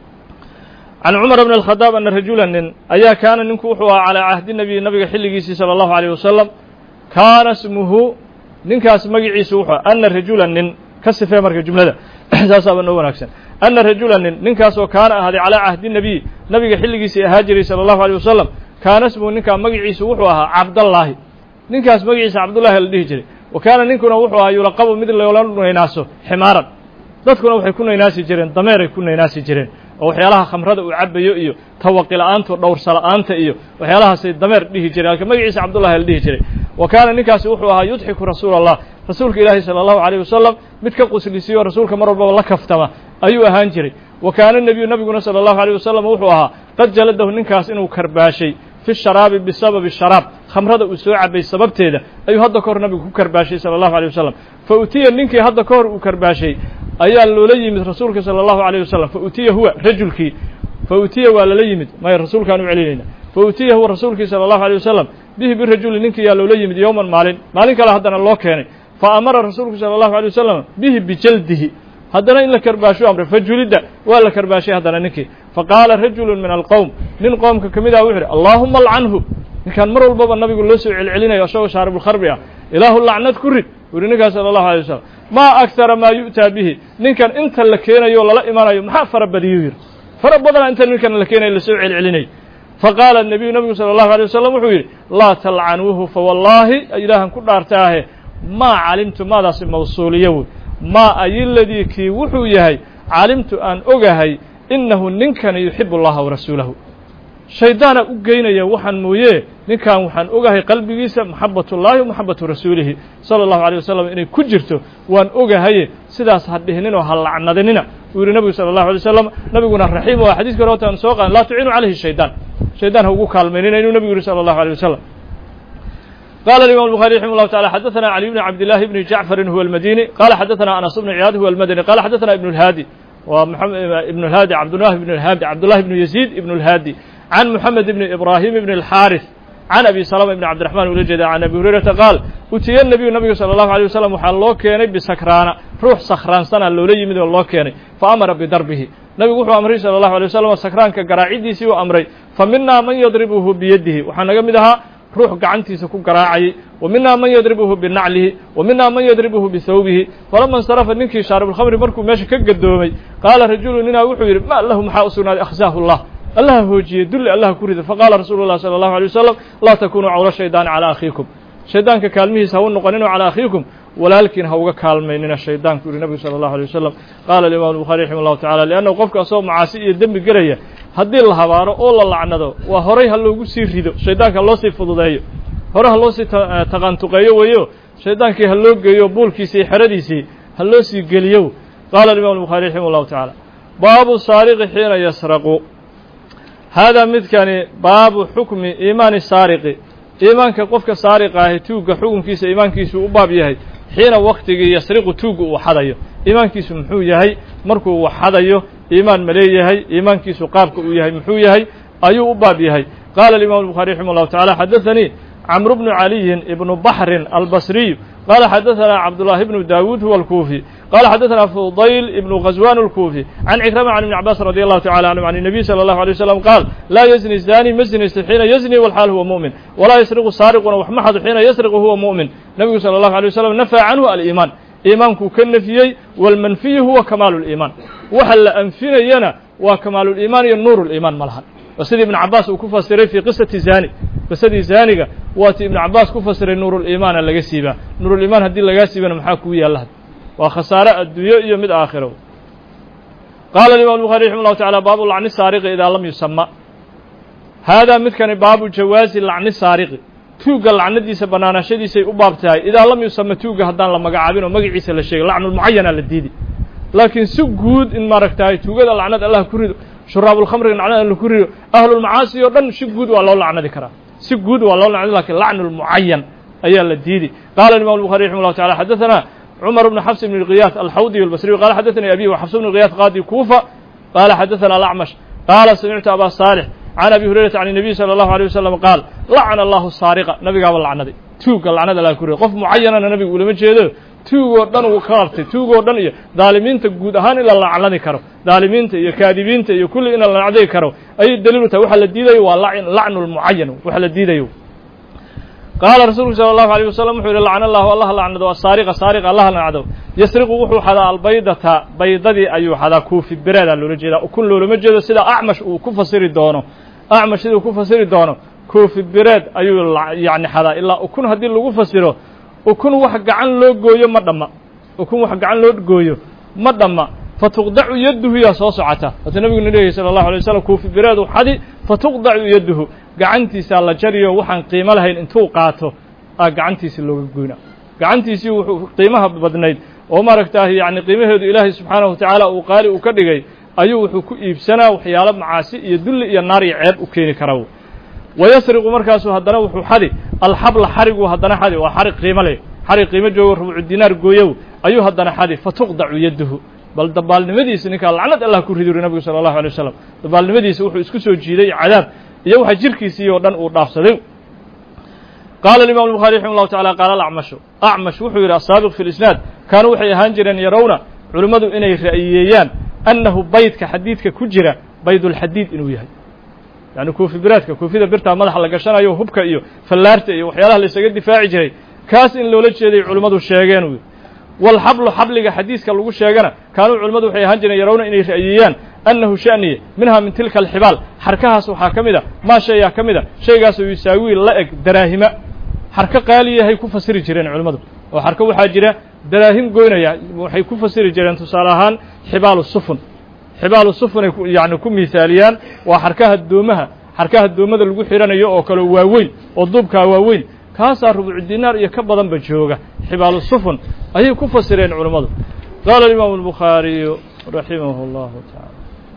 عن عمر بن الخطاب أن رجلا أيا كان ننكوحها على عهد النبي النبي حلقيسي صلى الله عليه وسلم كان اسمه ننكاس مقعيس وحا أن رجلا نن كسفه مركة جملة ساسا بنو ونكسن أن رجلا نن ننكاس وكان هذا على عهد النبي نبي حلقيسي هاجري صلى الله عليه وسلم كان اسمه ننكا مقعيس وحوها عبد الله ننكاس مقعيس عبد الله الدهجري وكان ننكنا وحوها يلقب مثل يولان نيناسو حمارا dadkuna waxay ku naynaasi jireen dameeray ku naynaasi jireen oo waxyaalaha khamrada uu cabayo iyo tawaqi la-aanta dhowrsa-la-aanta iyo waxyaalahaasay dameer dhihi jireen halka magaciisa cabdullahi la dhihi jiray wa kaana ninkaasi wuxuu ahaa yudxiku rasuula allah rasuulka ilaahi sala allahu alayh wasalam mid ka quslisiyo rasuulka mar walbaba la kaftama ayuu ahaan jiray wa kaana nebiyu nabiguna sala allahu alayh wasalam wuxuu ahaa qad jaladahu ninkaas inuu karbaashay fi sharaabi bisababi sharaab khamrada uu soo cabay sababteeda ayuu hadda ka hor nabigu ku karbaashay sala allahu alيh wasalam fa utiya ninkii hadda ka hor uu karbaashay ayaa loola yimid rasuulka salى allahu alayh wasalam fa utiya huwa rajulkii fa utiya waa lala yimid maya rasuulkaan u celinayna fa utiya huwa rasuulkii salى allahu alيh wasalam bihi birajuli ninkii yaa loola yimid yowman maalin maalin kale haddana loo keenay fa amara rasuulku salى allahu alيh wasalam bihi bijaldihi haddana in la karbaasho amre fajulidda waa la karbaashay haddana ninkii faqaala rajulu min alqowm nin qoomka ka mid ah wuxu uhi allaahuma alcanhu ninkaan mar walbaba nabigu loo soo celcelinayo isagoo shaaribulkharbi ah ilaahu lacnad ku rid wuri ninkaas sala allahu alay wasalam maa aktara maa yu'taa bihi ninkan inta la keenayo lala imanayo maxaa fara badiyuu yidhi fara badana inta ninkan la keenayo lasoo celcelinay faqaala nabiyu nabigu sala allahu alay wasalam wuxuu yidhi laa talcanuuhu fawallaahi ilaahan ku dhaartaahe maa calimtu maadaasi mawsuuliyo wey maa ayiladii kii wuxuu yahay calimtu aan ogahay innahu ninkani yuxibu allaha warasuulahu shaydaana u geynaya waxaan mooye ninkan waxaan ogahay qalbigiisa maxabat ullaahi wa maxabatu rasuulihi sala allahu alay wasalam inay ku jirto waan ogahaye sidaas ha dhihininoo ha lacnadinina uu yihi nabigu sala allahu alay wasalam nabiguna raxiim waa xadiiska hore watan soo qaadan laa tuciinu calayhi shaydaan shaydaan ha ugu kaalmaynina inuu nabigu yihi sala allahu alay wasalam قال الإمام البخاري رحمه الله تعالى حدثنا علي بن عبد الله بن جعفر هو المديني قال حدثنا أنس بن عياض هو المدني قال حدثنا ابن الهادي ومحمد ابن الهادي عبد الله بن الهادي عبد الله بن يزيد ابن الهادي عن محمد بن إبراهيم بن الحارث عن أبي سلمة بن عبد الرحمن ولجد عن أبي هريرة قال أتي النبي النبي صلى الله عليه وسلم وحال الله كيني بسكران روح سخران سنة لولي يمد الله كيني فأمر بضربه نبي وحو أمري صلى الله عليه وسلم سكران كقراعيدي سيو أمري فمنا من يضربه بيده وحنا قمدها ruux gacantiisa ku garaacayay wa minaa man yadribuhu binaclihi wa minaa man yadribuhu bihawbihi falama insarafa ninkii shaaribulkhamri markuu meesha ka gadoomay qaala rajulu ninaa wuxuu yidhi ma lahu maxaa u sugnaaday akhzaahu llah allaha hoojiyey dulli allaha ku rida faqaala rasuulu llahi sala allahu alay wasalam laa takunuu cawla shaydaani calaa akhiikum shaydaanka kaalmihiisa ha u noqoninoo calaa akhiikum walaalkiin ha uga kaalmaynina shaydaanku yihi nabigu sala allahu alay wasalam qaala alimam albukhari raximah llahu tacala liannahu qofka asagoo macaasi iyo dembi gelaya haddii la habaaro oo la lacnado waa horay ha loogu sii rido shaydaanka ha loo sii fududeeyo hore ha loo sii taqantuqeeyo weeyo shaydaankii ha loo geeyo buulkiisii iyo xeradiisii ha loo sii geliyo qaala alimam albukhari raximah llahu tacala baabu saariqi xiina yasraqu haadaa midkani baabu xukmi iimaani saariqi iimaanka qofka saariqa ahi tuugga xukunkiisa iimaankiisu u baab yahay xiina waktigii yasriqu tuugga uu xadayo iimaankiisu muxuu yahay markuu wax xadayo iimaan ma leeyahay iimaankiisu qaabka uu yahay muxuu yahay ayuu u baab yahay qaala alimam الbuخarي raximah الlahu taعala xadaثanii cmr bnu عaliyin ibnu baxrin albasriyu qala xadaثana cabdullahi bnu dawuud huwa اlkuufi qala xadaثana fudayl ibnu غazwan اlkuufi can cikrama can ibni cabaas radi allahu tacala canhum can الnabiy salى اllahu alيه wasalam qaal laa yazni zani ma zinaysto xiina yazni walxaal huwa muؤmin walaa yasriqu saariquna wax ma xado xiina yasriqu huwa muؤmin nebigu salى اllahu alيه wasalam nafaa canhu aliimaan iimaankuu ka nefiyey wاlmanfiyu huwa kamaalu اliimaan waxa la anfinayana waa kamaaluliimaan iyo nuur اliimaan ma lahan waa sidii ibn cabaas uu ku fasiray fii qisati zani qisadii zaaniga waa ti ibnu cabaas ku fasiray nuuruliimaana laga siibaa nuuruliimaan haddii lagaa siibana maxaa kuu yaalla waa khasaare adduunyo iyo mid aakhiro qaala imam الbuخari raximah الlahu taعala baabu lacni saariqi idaa lam yusama haadaa midkani baabu jawaazi lacni saariqi tuugga lacnadiisa banaanaashadiisay u baab tahay idaa lam yusama tuugga haddaan la magacaabin oo magaciisa la sheegay lacnulmucayana la diidi laakiin si guud in maaragtahay tuugada lacnad allah ku rido shuraabulkhamriga lacnad alla ku rido ahlulmacaasi oo dhan si guud waa loo lacnadi karaa si guud waa loo lacnadi lakin lacnulmucayan ayaa la diidi qaala imam الbuخari raximah الlahu taعala xadaثana cmر بن xفs بن القyاث الxawdي الbصري qال xdثnي أbي وxفs بن القyاث qاdي كوفة qال xdثna الأعمش qال سمعت أbا صالح عن أbي هuريرةa عن النبي صلى الله عليه وسلم qاal لacن الله الsاaرقة nabigaaba lacnaday tuugga lacnada la ku riday qof mucayanana nabigu ulama jeedo tuugoo dhan uu ka qabtay tuugoo dhan iyo daalimiinta guud ahaan in la lacnadi karo daalimiinta iyo kaadibiinta iyo kulli in la lacnadi karo ayay daliilu tahay waxa la diidayo waa lacnu الmucayan waxa la diidayo qaala rasuulku salى الlahu عalيه wasalam wuxuu yihi lacna allahu allah lacnado asaariqa saariqa allah lacnado yasriqu wuxuu xadaa albaydata baydadii ayuu xadaa kuufi bereedaa loola jeedaa ukun loolama jeedo sida acmash uu ku fasiri doono acmash siduu ku fasiri doono kuufi bereed ayuu yani xadaa ilaa ukun haddii lagu fasiro ukun wax gacan loo gooyo ma dhamma ukun wax gacan loo gooyo ma dhamma fatuqdacu yaduhu yaa soo socota waata nabigu na leeyahy salى الlahu alay wasalam kuufi bereedu xadi fatuqdacu yaduhu gacantiisaa la jariyo waxaan qiimo lahayn intuu qaato aa gacantiisi looga goyna gacantiisii wuxuu qiimaha badnayd oo maaragtaah yani qiimaheedu ilaahay subxaanahu watacaala uu qaali uu ka dhigay ayuu wuxuu ku iibsanaa waxyaalo macaasi iyo dulli iyo naar iyo ceeb u keeni kara wayasriqu markaasuu haddana wuxuu xadi alxabla xariguu haddana xadi waa xarig qiimo leh xarig qiimo joogo rubucu dinaar gooyow ayuu haddana xadi fatuqdacu yaduhu bal dabaalnimadiisa ninkaa lacnad allah ku ridi uri nabigu sala allahu alay wasalam dabaalnimadiisa wuxuu isku soo jiiday cadaab iyo waxa jirkiisii oo dhan uu dhaafsaday qaala imam الbuخari raximah الlahu taعala qaala acmashu acmash wuxuu yidhi asaabiq fi lisnaad kaanuu waxay ahaan jireen yarawna culimmadu inay ra'yiyeeyaan annahu baydka xadiidka ku jira baydulxadiid inuu yahay yani kuufi biraadka kuufida birtaa madaxa la gashanayo hubka iyo fallaarta iyo waxyaalaha la isaga difaaci jiray kaas in loola jeeday culimmadu sheegeen wy walxablu xabliga xadiiska lagu sheegana kaanuu culimmadu waxay ahaan jireen yarawna inay ra'yiyeeyaan annahu sha'niye minhaa min tilka alxibaal xarkahaas waxaa ka mid a maa shayaa ka mid a shaygaasoo yusaawiil la eg daraahima xarko qaaliyahay ku fasiri jireen culimmadu oo xarko waxaa jira daraahim goynaya waxay ku fasiri jireen tusaale ahaan xibaalu sufun xibaalu sufunay yani ku miisaaliyaan waa xarkaha doomaha xarkaha doomada lagu xidhanayo oo kale waaweyn oo duubkaa waaweyn kaasaa rubucu dinaar iyo ka badanba jooga xibaalu sufun ayay ku fasireen culimmadu qaala alimaamu albukhaariyu raximah اllahu taعala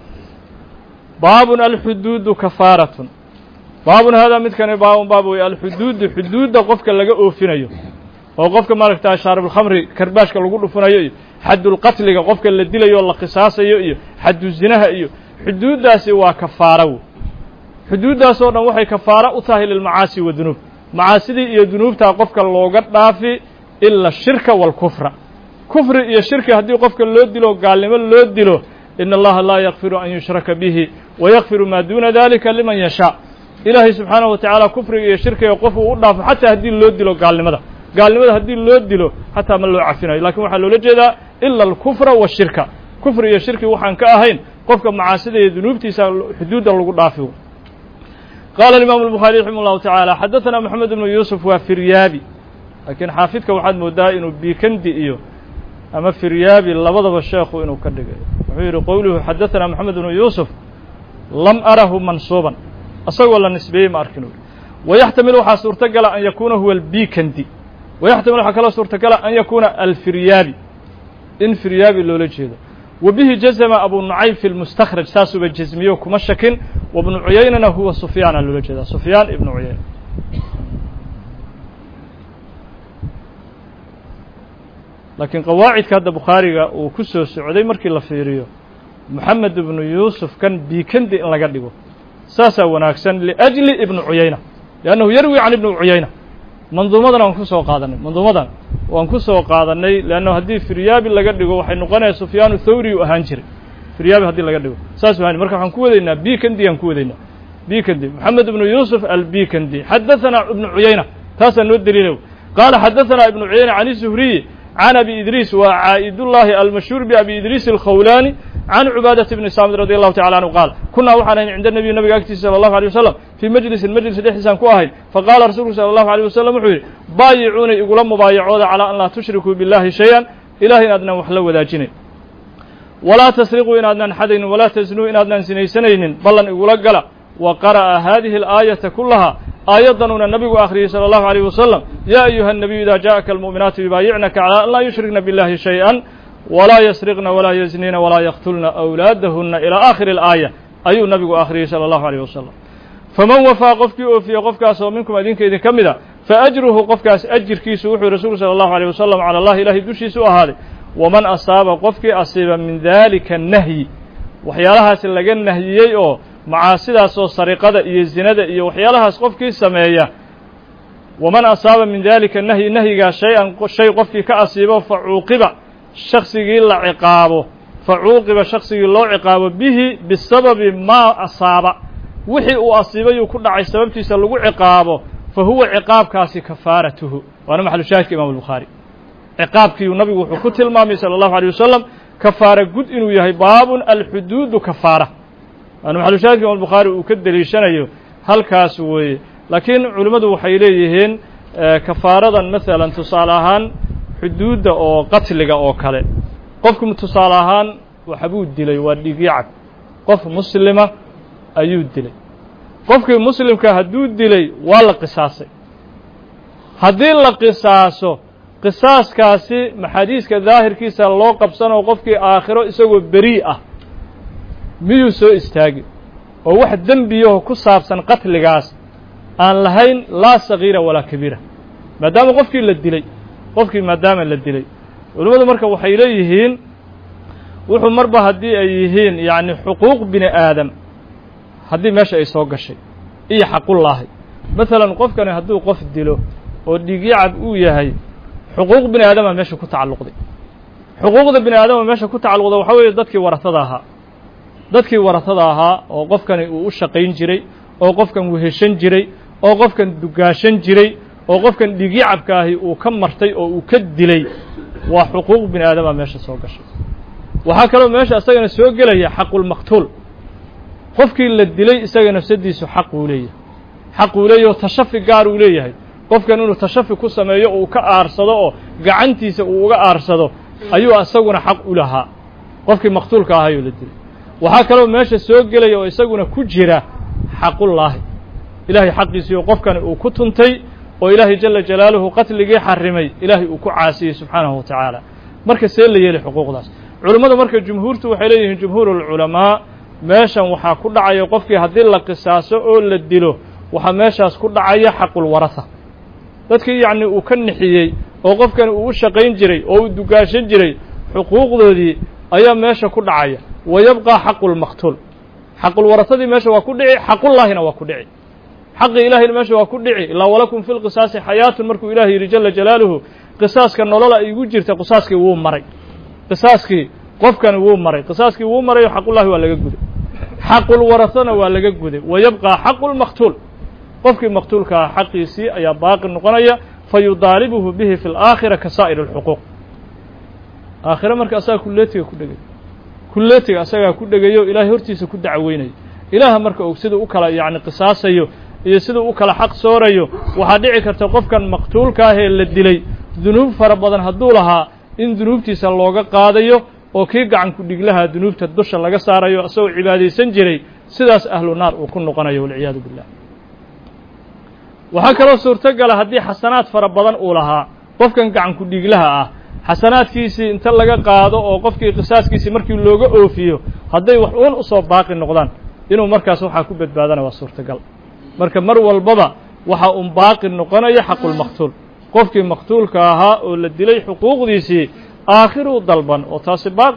baabun alxuduudu kafaaratun baabun haadaa midkani baabun baab wey alxuduudu xuduudda qofka laga oofinayo oo qofka maaragta shaaribulkhamri karbaashka lagu dhufanayo iyo xadulqatliga qofka la dilayo oo la qisaasayo iyo xaddu zinaha iyo xuduuddaasi waa kafaara wey xuduuddaasoo dhan waxay kafaara u tahay lilmacaasi wa dunuub macaasidii iyo dunuubtaa qofka looga dhaafi ila shirka waalkufra kufri iyo shirki haddii qofka loo dilo gaalnimo loo dilo ina allaha laa yakfiru an yushraka bihi wayakfiru maa duuna dalika liman yashaa ilaahay subxaanahu wa tacaala kufriga iyo shirkiga qof uu u dhaafo xataa haddii loo dilo gaalnimada gaalnimada haddii loo dilo xataa ma loo cafinayo lakin waxaa loola jeedaa ila alkufra washirka kufri iyo shirki waxaan ka ahayn qofka macaasida iyo dunuubtiisa xuduudda lagu dhaafi qaala imaamu الbuخaari raximah الlahu taعaalى xadaثana moxamed ibnu yuusuf waa firyaabi laakiin xaafidka waxaad moodaa inuu bikandi iyo ama firyaabi labadaba sheekhu inuu ka dhigay wuxuu yidhi qowluhu xadaثana moxamed bnu yuusuf lam arahu mansuuban asagoo la nisbeeyey ma arkin uri wayaxtamil waxaa suurtogala an yakuuna huwa albikandi wayaxtamil waxaa kaloo suurtogala an yakuuna alfiryaabi in firyaabi loola jeedo wa bihi jazma abu nucaym fi lmustakhraj saasuuba jazmiyo kuma shakin wabnu cuyaynana huwa sufyaana loola jeedaa sufyaan ibnu cuyayna laakiin qawaacidka hadda bukhaariga uu ku soo socday markii la fiiriyo moxamed ibnu yuusuf kan bikandi in laga dhigo saasaa wanaagsan liأjli ibnu cuyayna liannahu yarwi can ibni cuyayna manduumadan waan ku soo qaadanay manduumadan waan ku soo qaadanay leanna haddii firyaabi laga dhigo waxay noqonaya sufyaanu thawri u ahaan jiray firyaabi haddii laga dhigo saas ahan marka waxaan ku wadaynaa bikandi aan ku wadaynaa bikandi moxamed ibnu yuusuf albikandi xadaثana ibnu cuyayna taasaa noo daliilow qaala xadaثana ibnu cuyayna can zuhriyi can abi idriis waa caa'idullaahi almashhuur biabi idriis alkhawlaani can cubaadata bni saamid radi allahu tacala canhu qaal kunaa waxaan ahayn cinda nebiy nabiga agtiisa sala allahu alيyh wasalam fii majlisin majlis dhexdiisaan ku ahayn faqaala rasuulku sala allahu alيyh wasalam wuxuu yidhi baayicuunay igula mubaayacooda calaa an laa tushrikuu billahi shay-an ilahay inaadnan wax la wadaajinayn walaa tasriquu inaadnan xadaynin walaa tasnuu inaadnan sinaysanaynin ballan igula gala wa qara'a hadihi alaayata kulaha aayaddanuuna nabigu akhriyey salى allahu alيyh wasalam yaa ayuha الnabiyu ida jaءaka almu'minaatu yubaayicnaka calى an laa yushrikna biاllahi shayئa walaa yasriqna walaa yaznina walaa yaqtulna awlaadahuna ilى aakhiri اlaaya ayuu nabigu akhriyey salى allahu alيyh wasalam faman wafaa qofkii oofiye qofkaas oo minkum idinka idin ka mid a faajruhu qofkaas ajirkiisu wuxuu rasuulku salى allahu alيyh wasalam calى allahi ilahay dushiisa u ahaaday waman asaaba qofkii asiiba min dalika nahyi waxyaalahaas laga nahyiyey oo macaasidaasoo sariqada iyo zinada iyo waxyaalahaas qofkii sameeya waman asaaba min dalika nahyi nahyigaa shay-an shay qofkii ka asiibo fa cuuqiba shaksigii la ciqaabo fa cuuqiba shaksigii loo ciqaabo bihi bisababi maa asaaba wixii uu asiibayuu ku dhacay sababtiisa lagu ciqaabo fa huwa ciqaabkaasi kafaaratuhu waana maxalu shaahidka imam albukhaari ciqaabkiiu nabigu wuxuu ku tilmaamay sala allahu alيyh wasalam kafaara gud inuu yahay baabun alxuduudu kafaara waana maxalushaahidka imam bukhaari uu ka deliishanayo halkaas weeye laakiin culimmadu waxay leeyihiin kafaaradan masalan tusaale ahaan xuduudda oo qatliga oo kale qofku tusaale ahaan waxbuu dilay waa dhigyacab qof muslima ayuu dilay qofkii muslimka hadduu dilay waa la qisaasay haddii la qisaaso qisaaskaasi maxaadiiska daahirkiisa loo qabsanoo qofkii aakhiro isagoo berii ah miyuu soo istaagi oo wax dembiyaho ku saabsan qatligaas aan lahayn laa sagiira walaa kabiira maadaama qofkii la dilay qofkii maadaama la dilay culimmadu marka waxay leeyihiin wuxuu marba haddii ay yihiin yacni xuquuq bini aadam haddii meesha ay soo gashay iyo xaqullaahi masalan qofkani hadduu qof dilo oo dhiigyacab uu yahay xuquuq bini aadama meesha ku tacalluqday xuquuqda bini aadama meesha ku tacalluqda waxaa weeye dadkii waratada ahaa dadkii waratada ahaa oo qofkani uu u shaqayn jiray oo qofkan weheshan jiray oo qofkan dugaashan jiray oo qofkan dhiigyacabka ahi uu ka martay oo uu ka dilay waa xuquuq bini aadama meesha soo gashay waxaa kaloo meesha isagana soo gelaya xaqulmaqtuul qofkii la dilay isaga nafsadiisu xaq uu leeyahay xaq uu leeyahy oo tashafi gaar uu leeyahay qofkan inuu tashafi ku sameeyo uu ka aarsado oo gacantiisa uu uga aarsado ayuu isaguna xaq u lahaa qofkii maqtuulka ahayoo la dilay waxaa kaloo meesha soo gelaya oo isaguna ku jira xaqullaahi ilaahay xaqiisii oo qofkani uu ku tuntay oo ilaahay jala jalaaluhu qatligii xarimay ilaahay uu ku caasiyey subxaanahu wa tacaala marka see la yeelay xuquuqdaas culummadu marka jumhuurtu waxay leeyihiin jumhuurulculamaa meeshan waxaa ku dhacaya qofkii haddii la qisaaso oo la dilo waxaa meeshaas ku dhacaya xaqulwarasa dadkii yacni uu ka nixiyey oo qofkani uu u shaqayn jiray oo uu dugaashan jiray xuquuqdoodii ayaa meesha ku dhacaya wa yabqaa xaqulmaqtuul xaqulwarasadii meesha waa ku dhici xaqullaahina waa ku dhici xaqii ilahayna meesha waa ku dhici ilaa walakum fi lqisaasi xayaatun markuu ilaah yidhi jala jalaaluhu qisaaska nolola igu jirta qisaaskii wuu maray qisaaskii qofkani wuu maray qisaaskii wuu maray oo xaqullahi waa laga guday xaqulwarasana waa laga guday wa yabqaa xaqulmaqtuul qofkii maqtuulkaa xaqiisii ayaa baaqi noqonaya fa yudaalibuhu bihi fi laakhira ka saa'ir alxuquuq aakhire marka asagaa kulleetiga ku dhegay kulleetiga asagaa ku dhegayo ilaahay hortiisa ku dacweynayo ilaaha marka og sida u kala yacni qisaasayo iyo siduu u kala xaq soorayo waxaa dhici karta qofkan maqtuulka ah ee la dilay dunuub fara badan hadduu lahaa in dunuubtiisa looga qaadayo oo kii gacanku dhiglaha dunuubta dusha laga saarayo isagoo cibaadaysan jiray sidaas ahlu naar uu ku noqonayo walciyaadu billah waxaa kaloo suurtogala haddii xasanaad fara badan uu lahaa qofkan gacanku dhiglaha ah xasanaadkiisii inta laga qaado oo qofkii qisaaskiisii markii looga oofiyo hadday wax uun usoo baaqi noqdaan inuu markaas waxaa ku badbaadana waa suurtagal marka mar walbaba waxaa un baaqi noqonaya xaqulmaqtuul qofkii maqtuulka ahaa oo la dilay xuquuqdiisii aakhiruu dalban oo taasi baaqi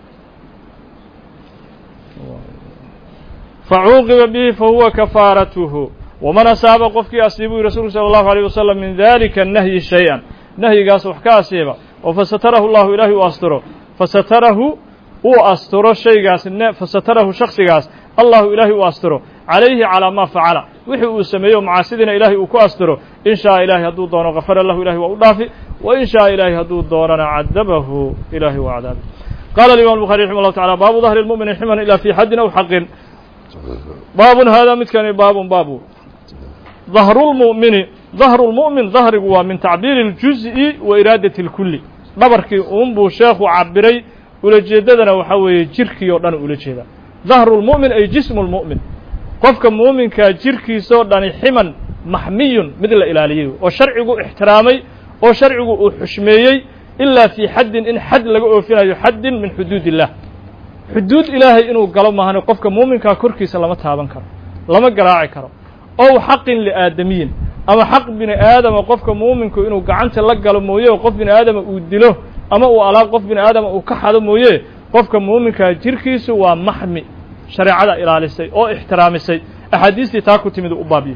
facuuqiba bihi fahuwa kafaaratuhu waman asaaba qofkii asiibuu rasuulku sala allahu alayh wasalam min dalika nahyi shay-an nahyigaas wax ka asiiba oo fasatarahu llahu ilaahay uu asturo fasatarahu uu asturo shaygaas fasatarahu shaksigaas allahu ilaahay uu asturo calayhi calaa maa facala wixii uu sameeyo macaasidiina ilaahay uu ku asturo in shaaa ilahay hadduu doono gafara lahu ilahay waa u dhaafi wa in shaaa ilahay hadduu doonana cadabahu ilahay waa cadaabi qala alimam الbuخarي raximah اllahu taعala baabu dahri اlmu'mini ximan ila fi xaddin aw xaqin baabun hada midkani baabun baabu dahru lmu'mini dahru lmu'min dahrigu waa min tacbiiri اljuz'i wa iraadati اlkuli dhabarkii uun buu sheekhu cabiray ulajeedadana waxaa weeye jirkii oo dhan ula jeeda dahru lmu'min ay jismu lmu'min qofka muuminkaa jirkiisoo dhani ximan maxmiyun mid la ilaaliyey oo sharcigu ixtiraamay oo sharcigu uu xushmeeyey ilaa fii xaddin in xad laga oofinayo xaddin min xuduud illah xuduud ilaahay inuu galo maahane qofka muuminkaa korkiisa lama taaban karo lama garaaci karo ow xaqin liaadamiyin ama xaq bini aadama qofka muuminku inuu gacanta la galo mooye oo qof bini aadama uu dilo ama uu alaab qof bini aadama uu ka xado mooye qofka muuminkaa jirkiisu waa maxmi shareecada ilaalisay oo ixtiraamisay axaadiistii taa ku timid u baabiye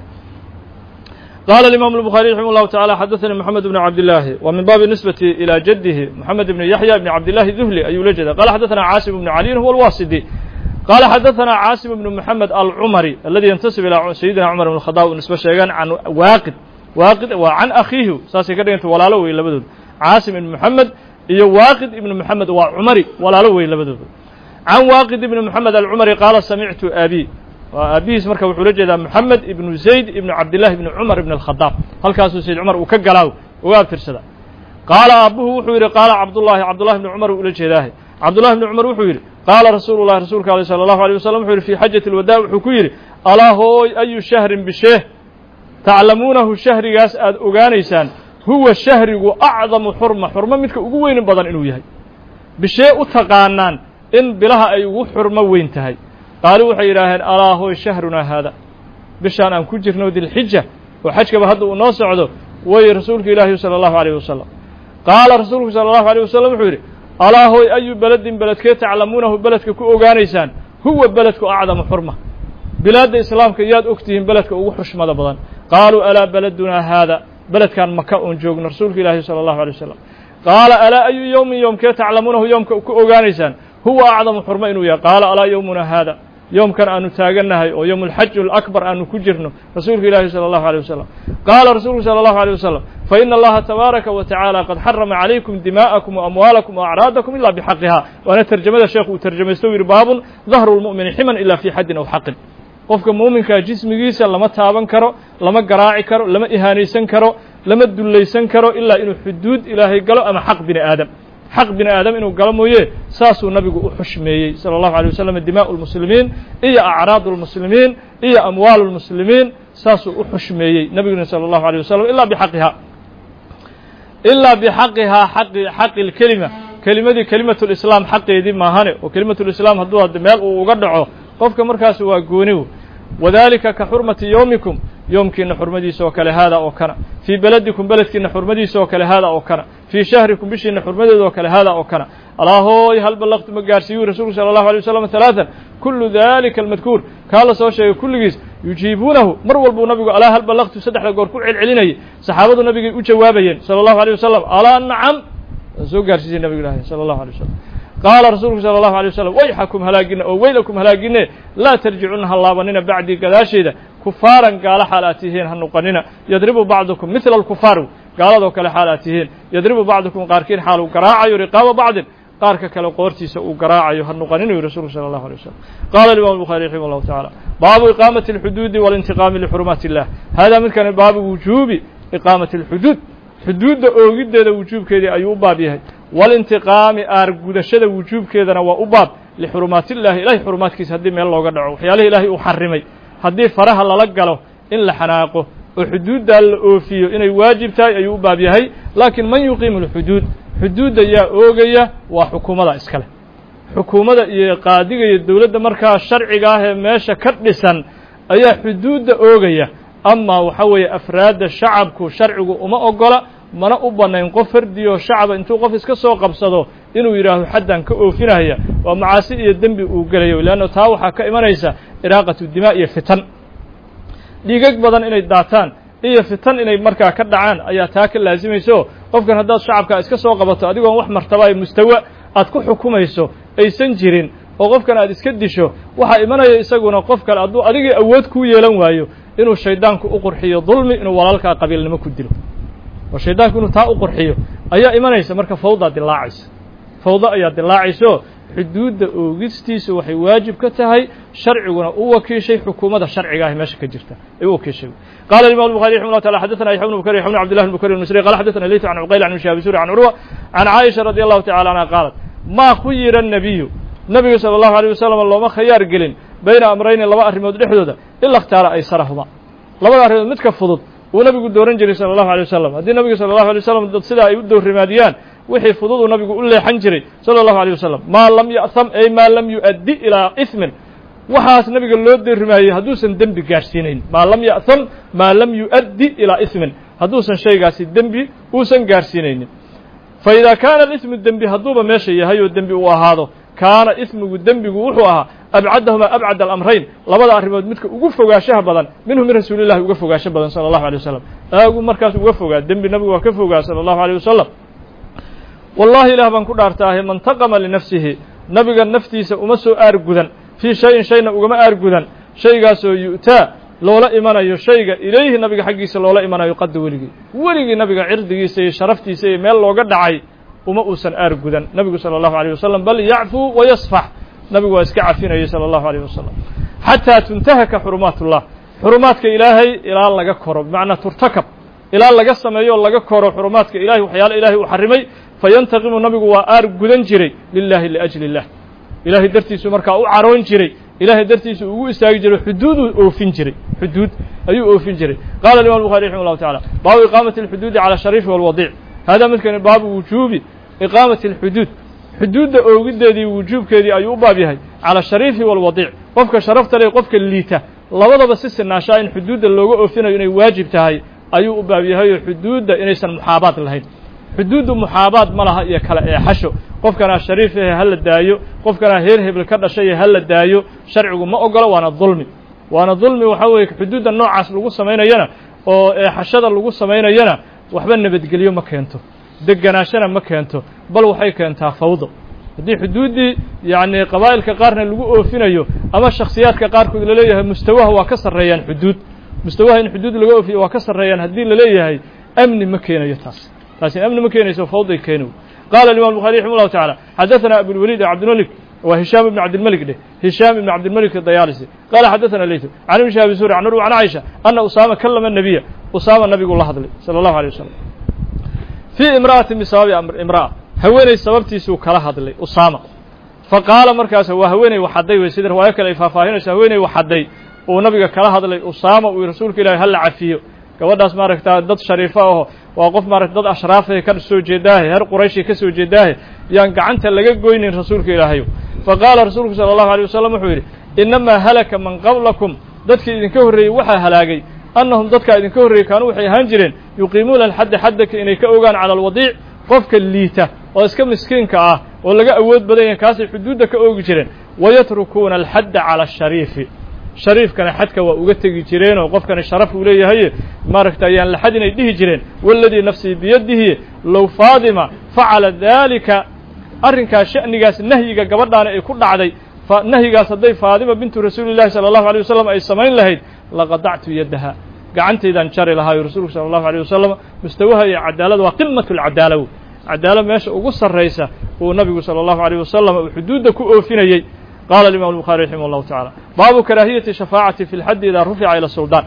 qala الimam الbخarي raximه الlahu taعalى xadaثnي mحamed بn cabdالlahi wa min baabi nisbati ilى jadihi mxamed bn yaحya bn cabdالlahi duhli ayuu la jeeda qala xadaثna caasim bn caliyin huwa اlwasidi qala xadaثna caasim bn mحamed alcumari aladi yantasib ilى sayidina cumar bn الkhadaab u nisbe sheegaan can waaqid waaqid waa can akhiihi saasay ka dhiganta walaalo wey labadood caasim ibn mحamed iyo waaqid ibn mحamed waa cumari walaalo wey labadooda can waaqid ibn mحamed alcumari qaala samictu abi waa aabihiis marka wuxuu la jeedaa moxamed ibnu zayd ibnu cabdillahi ibni cumar ibn alkhadaab halkaasuu sayd cumar uu ka galaaw uga abtirsada qaala aabbuhu wuxuu yidhi qaala cabdullahi cabdullahi ibni cumar uu ula jeedaahe cabdullahi ibni cumar wuxuu yidhi qaala rasuulu llahi rasuulka aleh sala allahu alيh wasalam wuxuu yidhi fii xajati alwadaa wuxuu ku yidhi alaa hooy ayu shahrin bisheeh taclamuunahu shahrigaas aad ogaanaysaan huwa shahrigu acdamu xurma xurmo midka ugu weynin badan inuu yahay bishee u taqaanaan in bilaha ay ugu xurmo weyn tahay qaaluu waxay yidhaaheen alaa hooy shahrunaa haada bishaan aan ku jirno dilxija oo xajkaba hadda uu noo socdo way rasuulka ilaahi sala allahu alayh wasalam qaala rasuulku sala allahu alيh wasalam wuxuu yidhi alaa hooy ayu beledin beledkee taclamuunahu beledka ku ogaanaysaan huwa beledku acdamu xurma bilaadda islaamka yaad og tihiin beledka ugu xushmada badan qaaluu alaa beledunaa haada beledkan maka oon joogno rasuulka ilaahi sala allahu alay wasalam qaala alaa ayu yowmin yoomkee taclamuunahu yoomka ku ogaanaysaan huwa acdamu xurma inuu yahay qaala alaa yowmuna haada yoomkan aanu taagannahay oo yowm alxaji alakbar aanu ku jirno rasuulka ilaahi sala allahu alيh wasalam qaala rasuulku sala allahu alيh wasalam faina allaha tabaaraka wa tacaala qad xarama calaykum dimaa'akum waamwaalakum waacraadakum ila bixaqiha waana terjamada sheekhu uu terjamaysto u yidhi baabun dahru lmu'mini ximan ila fi xaddin aw xaqin qofka muuminkaa jismigiisa lama taaban karo lama garaaci karo lama ihaanaysan karo lama dullaysan karo ilaa inuu xuduud ilaahay galo ama xaq bini aadam xaq bini aadam inuu galo mooye saasuu nabigu u xushmeeyey salى اllahu alيه wasalam dimaءu اlmuslimiin iyo acraadu اlmuslimiin iyo amwaalu اlmuslimiin saasuu u xushmeeyey nabiguna salى اllahu alيه wasalam ilaa bxaqihaa ilaa bxaqihaa aqi xaqi اlkelima kelimadii kelimat اlislaam xaqeedii maahane oo kelimat اlislaam hadduu ad meel uu uga dhaco qofka markaas waa gooniw wadalika ka xurmati yowmikum yoomkiina xurmadiisa oo kale haada oo kana fii beledikum beledkiina xurmadiisa oo kale haada oo kana fii shahrikum bishiina xurmadeeda oo kale haada oo kana alaa hooy hal ballaqtu ma gaarsiiyuu rasuulku sala allahu alay wasalam halaatan kullu dalika almadkuur kaa la soo sheegay kulligiis yujiibuunahu mar walbuu nabigu alaa hal ballaqtu saddexda goor ku celcelinayay saxaabadu nabigay u jawaabayeen sala allahu alay wasalam alaa nacam waa soo gaarsiisay nabigu ilahi sala allahu alay wasalam qaala rasuulku salى اllahu alay wasalam wayxakum halaagina oo weylakum halaagine laa tarjicuna ha laabanina bacdii gadaasheeda kufaaran gaalo xaal aad tihiin ha noqonina yadribu bacdukum midla alkufaar gaaladoo kale xaal aad tihiin yadribu bacdukum qaarkiin xaal uu garaacayo riqaaba bacdin qaarka kale qoortiisa uu garaacayo ha nuqanin uu rasuulku sala allahu alay wasalam qaala alimam الbukhari raximah allahu taعala baabu iqaamati اlxuduudi waاlintiqaami lixurumaati illah hada midkani baabu wujuubi iqaamati اlxuduud xuduudda oogiddeeda wujuubkeedii ayuu u baab yahay walintiqaami aargudashada wujuubkeedana waa u baab lixurumaatillahi ilahay xurumaadkiisa haddii meel looga dhaco waxyaalihi ilaahay uu xarimay haddii faraha lala galo in la xanaaqo oo xuduuddaa la oofiyo inay waajib tahay ayuu u baab yahay laakiin man yuqiimu lxuduud xuduudda yaa oogaya waa xukuumada iskale xukuumadda iyo qaadiga iyo dowladda markaa sharciga ah ee meesha ka dhisan ayaa xuduudda oogaya amaa waxa weeye afraadda shacabku sharcigu uma ogola mana u bannayn qof fardiyo shacaba intuu qof iska soo qabsado inuu yidhaahdo xaddan ka oofinaya waa macaasi iyo dembi uu gelayo leanno taa waxaa ka imanaysa iraaqatu dimaa iyo fitan dhiigag badan inay daataan iyo fitan inay markaa ka dhacaan ayaa taa ka laasimayso qofkan haddaad shacabka iska soo qabato adigoon wax martaba ee mustawa aad ku xukumayso aysan jirin oo qofkan aad iska disho waxaa imanaya isaguna qof kale hadduu adigii awood kuu yeelan waayo inuu shaydaanku u qurxiyo dulmi inuu walaalkaa qabiilnimo ku dilo oo shaydaanku inuu taa u qurxiyo ayaa imanaysa marka fawdaa dilaacaysa fawdo ayaa dilaacayso xuduudda oogistiisu waxay waajib ka tahay sharciguna u wakiishay xukuumadda sharciga ah meesha ka jirta ay u wakiishay qala imam الbuخarي رحimه الله تعالى xdثna يحيى بن بكري يحيى بن عبد الله بن بكري المصري قال xdثna ليث عن عقيل عن شهاب سوري عن عروة عن عائشة رضي الله تعالى عنها قالت ma khuyira النبي nabiga salى الlahu عalيه wasalam looma khayaar gelin bayna amrayni laba arrimood dhexdooda ila اkhtaara aysarahuma labada arrimood midka fudud uu nabigu dooran jiray salى الlahu عalيه wasalam haddii nabiga salى الlahu عalيه wasalam dad sidaa ay u doorrimaadiyaan wixii fudud uu nabigu u leexan jiray salى الlahu عalيه wasalam maa lam ya'ham ay maa lam yuؤaddi ilaa ismin waxaas nabiga loo doorrimaayey hadduusan dembi gaarhsiinayn maa lam ya'ham maa lam yuؤaddi ilaa ismin hadduusan shaygaasi dembi uusan gaarhsiinaynin fa idaa kaana alismu dembi hadduuba meesha yahay oo dembi uu ahaado kaana ismigu dembigu wuxuu ahaa abcadahumaa abcad alamrayn labada arrimood midka ugu fogaanshaha badan minhu min rasuulillahi uga fogaansho badan sala allahu alay wasalam aagu markaas uga fogaa dembi nabigu waa ka fogaa sala allahu aleyh wasalam wallahi ilaah baan ku dhaartaahe man taqama linafsihi nabiga naftiisa uma soo aargudan fii shayin shayna ugama aargudan shaygaasoo yu'taa loola imanayo shayga ilayhi nabiga xaggiisa loola imanayo qadda weligii weligii nabiga cirdigiisa iyo sharaftiisa iyo meel looga dhacay uma uusan aargudan nabigu salى الlahu عalيه wasalam bal yacfuu wayasfax nabigu waa iska cafinayay salى الlahu عalيه wasalam xataa tuntahaka xurumaat ullah xurumaadka ilaahay ilaa laga koro bimacnaa turtakab ilaa laga sameeyo o laga koro xurumaadka ilahay waxyaala ilahay uu xarimay fayantaqimu nabigu waa aar gudan jiray lilahi liأjli الlah ilahay dartiisu markaa u caroon jiray ilahay dartiisu ugu istaagi jiray xuduuduu oofin jiray xuduud ayuu oofin jiray qala imam الbuخarي raximه الlahu taعalى baabu iqaamati الxuduudi calى الshariifi wاlwadic hada midkani baabu wujuubi iqaamati alxuduud xuduudda oogiddeedii wujuubkeedii ayuu u baab yahay cala ashariifi waalwadiic qofka sharafta leh qofka liita labadaba si sinaashaa in xuduudda looga oofinayo inay waajib tahay ayuu u baab yahay oo xuduudda inaysan muxaabaad lahayn xuduuddu muxaabaad ma laha iyo kala eexasho qofkanaa shariif ahe ha la daayo qofkanaa heer hebel ka dhashay ha la daayo sharcigu ma ogolo waana dulmi waana dulmi waxaa weeye xuduudda noocaas lagu samaynayana oo eexashada lagu samaynayana waxba nabadgelyo ma keento deganaashana ma keento bal waxay keentaa fawdo haddii xuduuddii yacni qabaa'ilka qaarna lagu oofinayo ama shakhsiyaadka qaarkood laleeyahay mustawaha waa ka sarreeyaan xuduud mustawaha in xuduud laga oofiyo waa ka sarreeyaan haddii laleeyahay amni ma keenayo taas taasina amni ma keenayso fawday keenow qala imam الbuخarي raximه الlahu taعalى xadaثna abulwalid cabdilmalik waa hishaam ibn cabdilmalik dheh hishaam ibn cabdilmalik dayaalisi qala xadaثna leytu can ibn shahabi suri can urwa can caiشha ana usaama kalama nabiya usaama nabigu la hadlay salى الlahu alيه wasalam fii imra'ati bisababi imra'a haweeney sababtiisuu kala hadlay usaama fa qaala markaas waa haweeney waxadday wey sida riwaayo kale ay faahfaahinayso haweeney waxadday uu nabiga kala hadlay usaama uu rasuulka ilahi hala cafiyo gabadhaas maaragta dad shariifo aho waa qof maarata dad ashraafahe ka soo jeedaahe heer qurayshi ka soo jeedaahe yaan gacanta laga goynin rasuulka ilaahayo fa qaala rasuulku sala allahu alay wasalam wuxuu yidhi innamaa halaka man qablakum dadkii idinka horreeyey waxaa halaagay annahum dadkaa idinka horreeyey kaanuu waxay ahaan jireen yuqiimuuna alxadda xaddaka inay ka ogaan cala alwadiic qofka liita oo iska miskiinka ah oo laga awood badan yahay kaasay xuduudda ka oogi jireen wayatrukuuna alxadda cala ashariifi shariifkana xadka waa uga tegi jireenoo qofkani sharaf uu leeyahay maaragta ayaan laxad inay dhihi jireen waladii nafsii biyadihi low faadima facala daalika arrinkaas sha'nigaas nahyiga gabadhaani ay ku dhacday nahyigaas hadday faadima bintu rasuuli llahi sala allahu alay wasalam ay samayn lahayd laqadactu yaddaha gacantaydaan jari lahaayo rasuulku sala allahu alيyh wasalam mustawaha iyo cadaalada waa qimatu lcadaala cadaalad meesha ugu sarraysa uu nabigu salى اllahu عalيه wasalam uu xuduudda ku oofinayey qala imam الbuخarي raximah اllahu taعalى baabu karaahiyati shafaacati fi اlxadi ida rufica ilى suldaan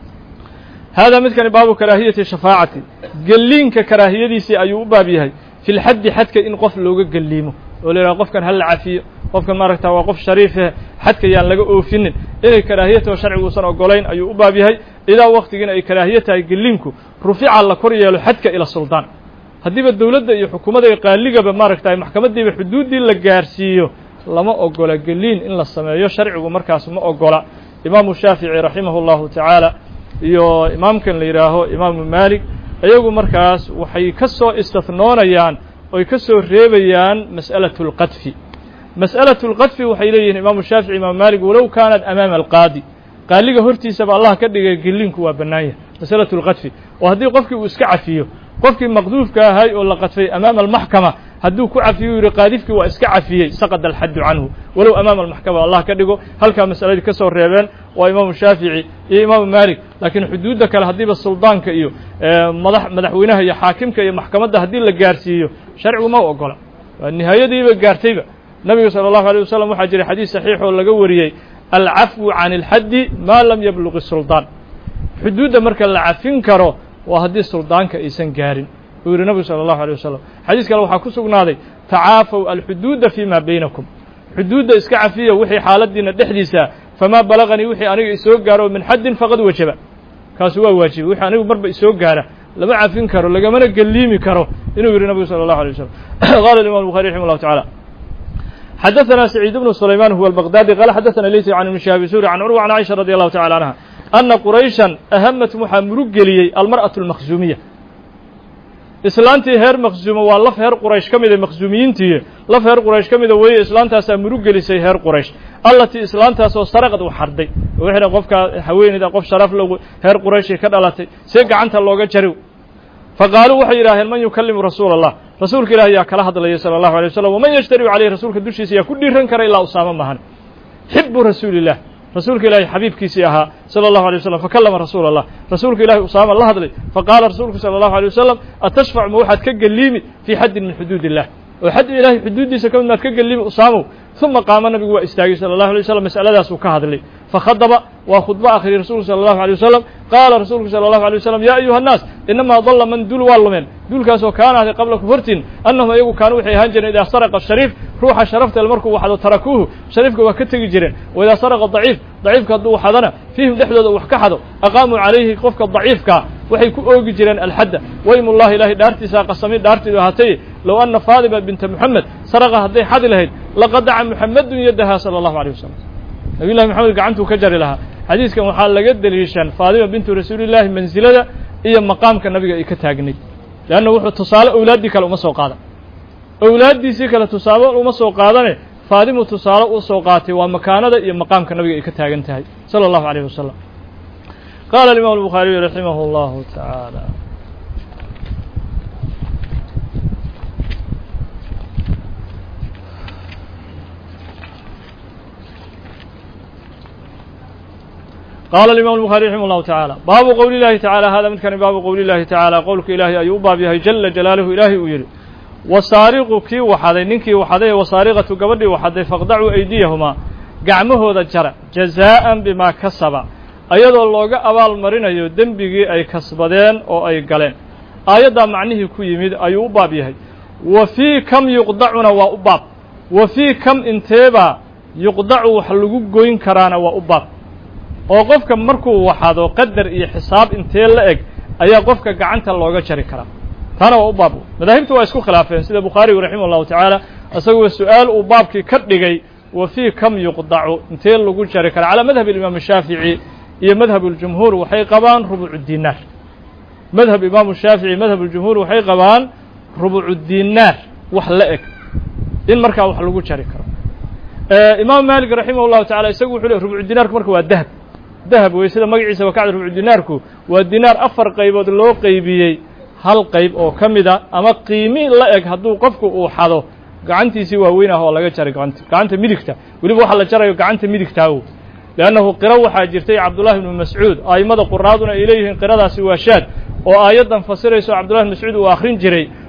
hada midkani baabu karaahiyati shafaacati gelliinka karaahiyadiisii ayuu u baab yahay fi lxaddi xadka in qof looga gelliimo oo la yidhaha qofkan hala cafiyo qofkan maaragta waa qof shariife xadka yaan laga oofinin inay karaahiyataho sharciguusan ogolayn ayuu u baab yahay idaa waktigiina ay karaahiye tahay gelliinku rufica la kor yeelo xadka ila suldaan haddiiba dowladda iyo xukuumadda iyo qaaligaba maaragta maxkamaddiiba xuduuddii la gaarsiiyo lama ogola gelliin in la sameeyo sharcigu markaas ma ogola imaamu shaafici raximah اllahu tacaala iyo imaamkan la yidhaaho imaamu maalik iyagu markaas waxay ka soo istihnoonayaan oy ka soo reebayaan mas'alaة اlqadfi mas'alaة اlqadfi waxay leeyihiin imaamu shaafici imaamu maalik walow kaanat amaama alqaadi qaaliga hortiisaba allah ka dhigay gelliinku waa bannaan yahay masalaة اlqadfi oo haddii qofkii uu iska cafiyo qofkii maqduufka ahay oo la qadfay amaama almaxkama hadduu ku cafiyo u yidhi qaadifkii waa iska cafiyey saqada alxaddu canhu walow amaama almaxkama allah ka dhigo halkaa masaladii ka soo reebeen waa imaamu shaafici iyo imaamu maalik laakiin xuduudda kale haddiiba suldaanka iyo madax madaxweynaha iyo xaakimka iyo maxkamadda haddii la gaarsiiyo sharcigu ma ogola waa nihaayadiiba gaartayba nabiga salى اllahu alيه wasalam waxaa jiray xadiis saxiix oo laga wariyey alcafwu can اlxaddi maa lam yabluq suldaan xuduudda marka la cafin karo waa haddii suldaanka aysan gaarin uu yihi nabigu salى اllahu alيه wasalam xadiis kale waxaa ku sugnaaday tacaafow alxuduuda fi ma baynakum xuduudda iska cafiya wixii xaaladiina dhexdiisa famaa balaganii wixii aniga isoo gaaro min xaddin faqad wajaba kaasu waa waajibay wixii anigu marba isoo gaara lama cafin karo lagamana gelliimi karo inuu yihi nabigu salى اllahu alيه wasalam qala imam buخari raximah اllahu taعala xadaثna سacيid بن سlayman huwa الbغdاdi qala xadaثna leysi can ibn shihaabi suri can curwa can caiشha radي allahu tacala canha ana qurayshan ahamat waxaa murug geliyey almarأaة الmakhzuumiya islaantii heer makhzuuma waa laf heer quraysh ka mida makhzuumiyiintii laf heer quraysh ka mida weeye islaantaasaa murug gelisay heer quraysh allatii islaantaasoo saraqad u xarday wixna qofkaa haweeneyda qof sharaf logu heer qurayshii ka dhalatay see gacanta looga jariw faqaaluu waxay yidhaaheen man yukalimu rasuula allah rasuulka ilahi yaa kala hadlaya sala allahu alay wasalam waman yashtariu caleyhi rasuulka dushiisa yaa ku dhiiran kara ilaa usaamo mahan xibu rasuuli illah rasuulka ilaahi xabiibkiisii ahaa salى الlahu alيه waslm fakallama rasuula الlah rasuulka ilahi usaama la hadlay faqaala rasuulku salى الlahu alيه wasalam atashfac ma waxaad ka gelliimi fii xaddin min xuduud illah oo xad ilahay xuduuddiisa ka mid maad ka gelliimi usaamow ثuma qaama nabigu waa istaagay salى الlahu alيه waslm mas'aladaasuu ka hadlay fakhadaba waa khudbo akhriyay rasuulku salى الlahu alيه wasalam qaala rasuulku salى الlahu alيه wasalam ya ayuha الnaas inamaa dalla man dul waa lumeen duulkaasoo kaana ahday qablakum hortiin annahum iyagu kaanu waxay ahaan jireen idaa saraqa shariif ruuxa sharaftel markuu waxdo tarakuuhu shariifka waa ka tegi jireen wa idaa saraqa daciif daciifka hadduu waxadana fiihim dhexdooda wax ka xado aqaamuu calayhi qofka daciifkaa waxay ku oogi jireen alxadda waymullahi ilaahay dhaartiisaa qasami dhaartiidu ahaatay low anna faadima binta moxamed saraqa hadday xadi lahayd laqadaca muxamedun yadaha sala allahu alيh wasalam nabiy llahi moxamed gacantuu ka jari lahaa xadiiskan waxaa laga deliishan faadima bintu rasuulillaahi mansilada iyo maqaamka nabiga ay ka taagnay leanna wuxuu tusaale owlaaddii kale uma soo qaadan owlaaddiisii kale tusaale uma soo qaadane faadimu tusaale u soo qaatay waa makaanada iyo maqaamka nabiga ay ka taagan tahay salى اllahu عalيh wasalam qaala alimam الbukhaariyu raximah اllahu taعaalى qala imam الbخarي raximah الlahu taعaalى baabu qowli اllahi taعalى hada midkani baabu qowli اllahi taعaalى qowlka ilaahay ayuu u baab yahay jala jalaaluhu ilaahay uu yidhi wasaariqu kii waxaday ninkii waxaday wasaariqatu gabadhii waxaday faqdacuu aydiyahumaa gacmahooda jara jazaa'an bimaa kasaba ayadoo looga abaal marinayo dembigii ay kasbadeen oo ay galeen aayaddaa macnihii ku yimid ayuu u baab yahay wa fii kam yuqdacuna waa u baab wa fii kam inteebaa yuqdacu wax lagu goyn karaana waa u baab oo qofka markuu waxado qadar iyo xisaab intee la eg ayaa qofka gacanta looga jari karaa taana waa u baab madaahibtu waa isku khilaafeen sida bukhaarigu raximah allahu tacaala isaguo su-aal uu baabkii ka dhigay wa fii kam yuqdacu intee lagu jari karaa calaa madhab imaam shaafici iyo madhab اljumhuur waxay qabaan rubucu dinaar madhab imaamu shaafici madhab اljumhuur waxay qabaan rubucu dinaar wax la eg in markaa wax lagu jari karo imaam maalik raximah llahu tacala isagu wuxuu le rubucu dinaarku marka waa dahab dahab wey sida magaciisa wakacda rubucu dinaarku waa dinaar afar qaybood loo qeybiyey hal qayb oo ka mida ama qiimi la eg hadduu qofku uu xado gacantiisii waaweyn ah oo laga jaray gacanta gacanta midigta weliba waxa la jarayo gacanta midigtaawo leannahu qiro waxaa jirtay cabdullahi ibnu mascuud a'immada quraaduna ay leeyihiin qiradaasi waa shaad oo aayaddan fasirayso cabdullahi ibn mascuud uu akhrin jiray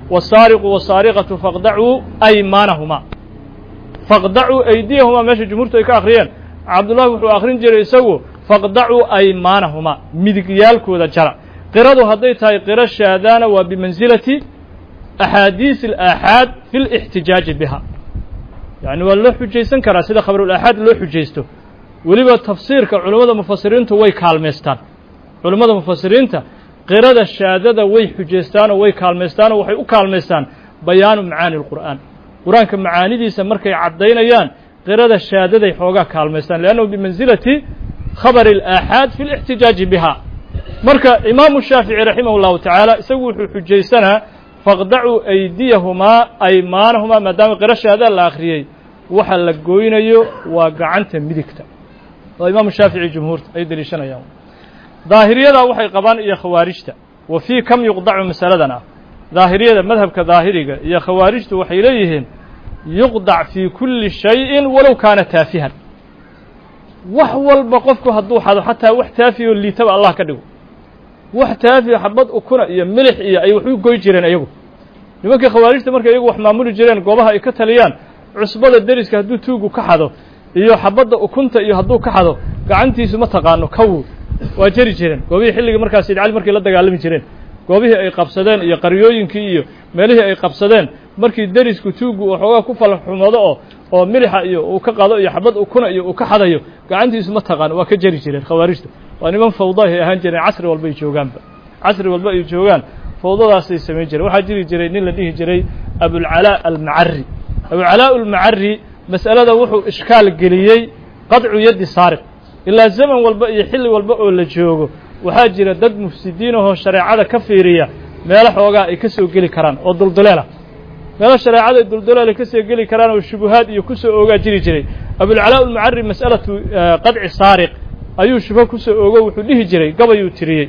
wasaariqu wasaariqatu faqdacuu aymaanahumaa faqdacuu aydiyahumaa meesha jumhuurtu ay ka akhriyeen cabdullahi wuxuu akhrin jiray isagu faqdacuu aymaanahumaa midigyaalkooda jara qiradu hadday tahay qiro shaadaana waa bimansilati axaadiis alaaxaad fi lixtijaaji biha yacni waa loo xujaysan karaa sida khabarulaaxaad loo xujaysto weliba tafsiirka culummada mufasiriintu way kaalmaystaan culummada mufasiriinta qirada shaadada way xujaystaanoo way kaalmaystaanoo waxay u kaalmaystaan bayaanu macaani lqur'aan qur-aanka macaanidiisa markay caddaynayaan qirada shaadaday xoogaa kaalmaystaan liannahu bimansilati khabari alaaxaad fi lixtijaaji biha marka imaamu shaafici raximah llahu tacaala isagu wuxuu xujaysanaa faqdacuu aydiyahumaa aymaanahumaa maadaama qiro shaada la akhriyey waxa la goynayo waa gacanta midigta oo imaamu shaafici jumhuurta ay deliishanayaan daahiriyadaa waxay qabaan iyo khawaarijta wa fii kam yuqdacu masaladan ah daahiriyada madhabka daahiriga iyo khawaarijtu waxay leeyihiin yuqdac fii kulli shayin walow kaana taafihan wax walba qofku hadduu xado xataa wax taafiyo liitaba allah ka dhigo wax taafiyo xabad ukuna iyo milix iyo ay wax u goy jireen iyagu nimankii khawaarijta markay iyagu wax maamuli jireen goobaha ay ka taliyaan cusbada deriska hadduu tuugu ka xado iyo xabadda ukunta iyo hadduu ka xado gacantiisu ma taqaano kawu waa jeri jireen goobihii xilligii markaas sayid cali markay la dagaalami jireen goobihii ay qabsadeen iyo qaryooyinkii iyo meelihii ay qabsadeen markii derisku tuugu waxoogaa ku falxumado oo oo milixa iyo uu ka qado iyo xabad ukuna iyo uu ka xadayo gacantiisu ma taqaano waa ka jeri jireen khawaarijta waa niman fawda ay ahaan jireen casri walba ay joogaanba casri walba ay joogaan fawdadaasay samayn jireen waxaa jiri jiray nin la dhihi jiray abulcalaa almacari abulcalaa almacari mas'alada wuxuu ishkaal geliyey qadcu yaddi saariq ilaa zaman walba iyo xilli walba oo la joogo waxaa jira dad mufsidiin ahoo shareecada ka fiiriya meelo xoogaa ay ka soo geli karaan oo dulduleela meelo shareecada ay dulduleel ay ka soo geli karaan oo shubuhaad iyo ku soo oogaa jiri jiray abulcalaa almacari mas'alatu qadci saariq ayuu shubho ku soo oogo wuxuu dhihi jiray gabayuu tiriyey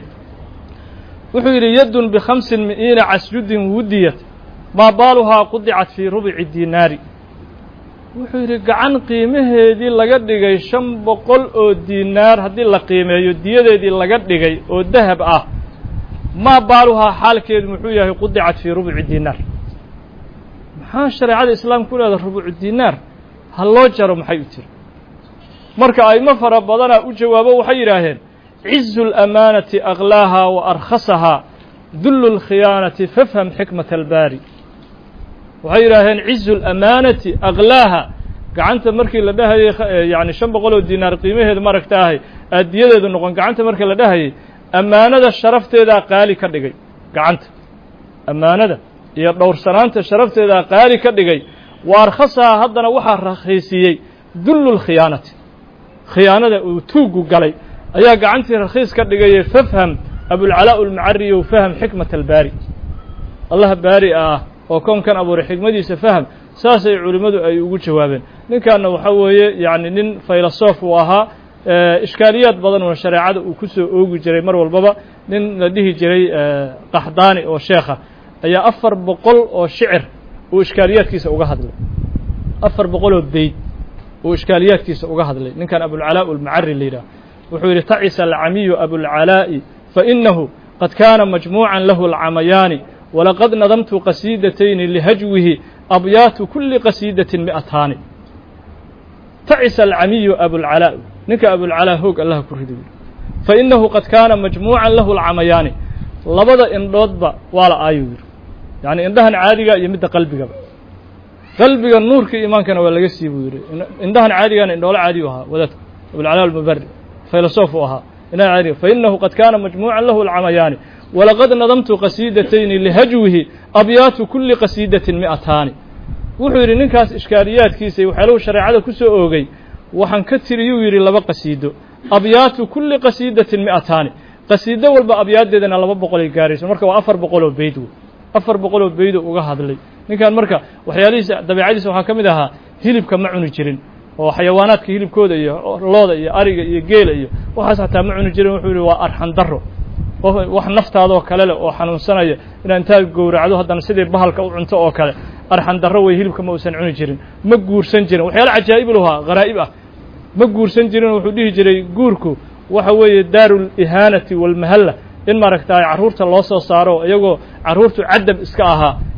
wuxuu yidhi yaddun bikhamsin mi'iina casjudin wudiyat maa baaluhaa qudicat fii rubici diinaari wuxuu yidhi gacan qiimaheedii laga dhigay shan boqol oo diinaar haddii la qiimeeyo diyadeedii laga dhigay oo dahab ah maa baaluhaa xaalkeedu muxuu yahay qudicat fii rubuci diinaar maxaa shareecada islaamka ku leedaha rubucu diinaar ha loo jaro maxay u tiri marka aymo fara badanaa u jawaabo waxay yidhaaheen cizu اlamaanati aklaaha wa arkhasahaa dullu اlkhiyaanati fafham xikmat albaari waxay yidhaaheen cizu اlamaanati aklaaha gacanta markii la dhahayey yani shan boqol oo dinaar qiimaheedu maragta ahay aadiyadeedu noqon gacanta markii la dhahayey ammaanada sharafteedaa qaali ka dhigay gacanta ammaanada iyo dhowrsanaanta sharafteedaa qaali ka dhigay wa arkhasahaa haddana waxaa rakhiisiyey dullu اlkhiyaanati khiyaanada uu tuuggu galay ayaa gacantii rakhiis ka dhigayay fafham abulcalaa almacari ow faham xikmat albaari allah baari ah oo koonkan abuuray xikmadiisa faham saasay culimmadu ay ugu jawaabeen ninkanna waxaa weeye yacni nin faylasoof uu ahaa ishkaaliyaad badan oo shareecada uu ku soo oogi jiray mar walbaba nin la dhihi jiray qaxdaani oo sheekha ayaa afar boqol oo shicir uu ishkaaliyaadkiisa uga hadlay afar boqol oo beyd uu ishkaaliyaadkiisa uga hadlay ninkan abulcalaa almacari la yidhaah wuxuu yidhi tacisa alcamiyu abulcalaa'i fainahu qad kaana majmuucan lahu alcamayaani walaqad nadamtu qasiidatayni lihajwihi abyaatu kuli qasiidatin mi'ataani tacisa alcamiyu abulcalaa ninka abulcalaa hoog allaha ku riday fainahu qad kaana majmuucan lahu alcamayaani labada indhoodba waa la aayuu yidhi yacni indhahan caadiga iyo midda qalbigaba qalbiga nuurka iimaankana waa laga sii buu yidhi indhahan caadigana indhoolo caadi u ahaa wadaadku abulcalaa almubari filosof uu ahaa indhahan caadiga fainahu qad kaana majmuucan lahu alcamayaani walaqad nadamtu qasiidatayni lihajwihi abyaatu kuli qasiidatin mi'ataani wuxuu yidhi ninkaas ishkaaliyaadkiisa waxyaalahu shareecada ku soo oogay waxaan ka tiriyuu yidhi laba qasiido abyaatu kuli qasiidatin mi'ataani qasiido walba abyaaddeedana laba boqolay gaarayso marka waa afar boqoloo beyd wey afar boqoloo beydo uga hadlay ninkan marka waxyaalihiisa dabeicadiisa waxaa ka mid ahaa hilibka ma cuni jirin oo xayawaanaadka hilibkooda iyo looda iyo ariga iyo geela iyo waxaas xataa ma cuni jirin wuxuu yihi waa arxan daro wax naftaadoo kale leh oo xanuunsanaya inaad intaad gowracdo haddana sidii bahalka u cunto oo kale arxan darro wey hilibka ma uusan cuni jirin ma guursan jirin waxyaala cajaa'ib lahaa kharaa'ib ah ma guursan jirin wuxuu dhihi jiray guurku waxa weeye daaru lihaanati walmahalla in maaragtaay carruurta loo soo saaro iyagoo carruurtu cadab iska ahaa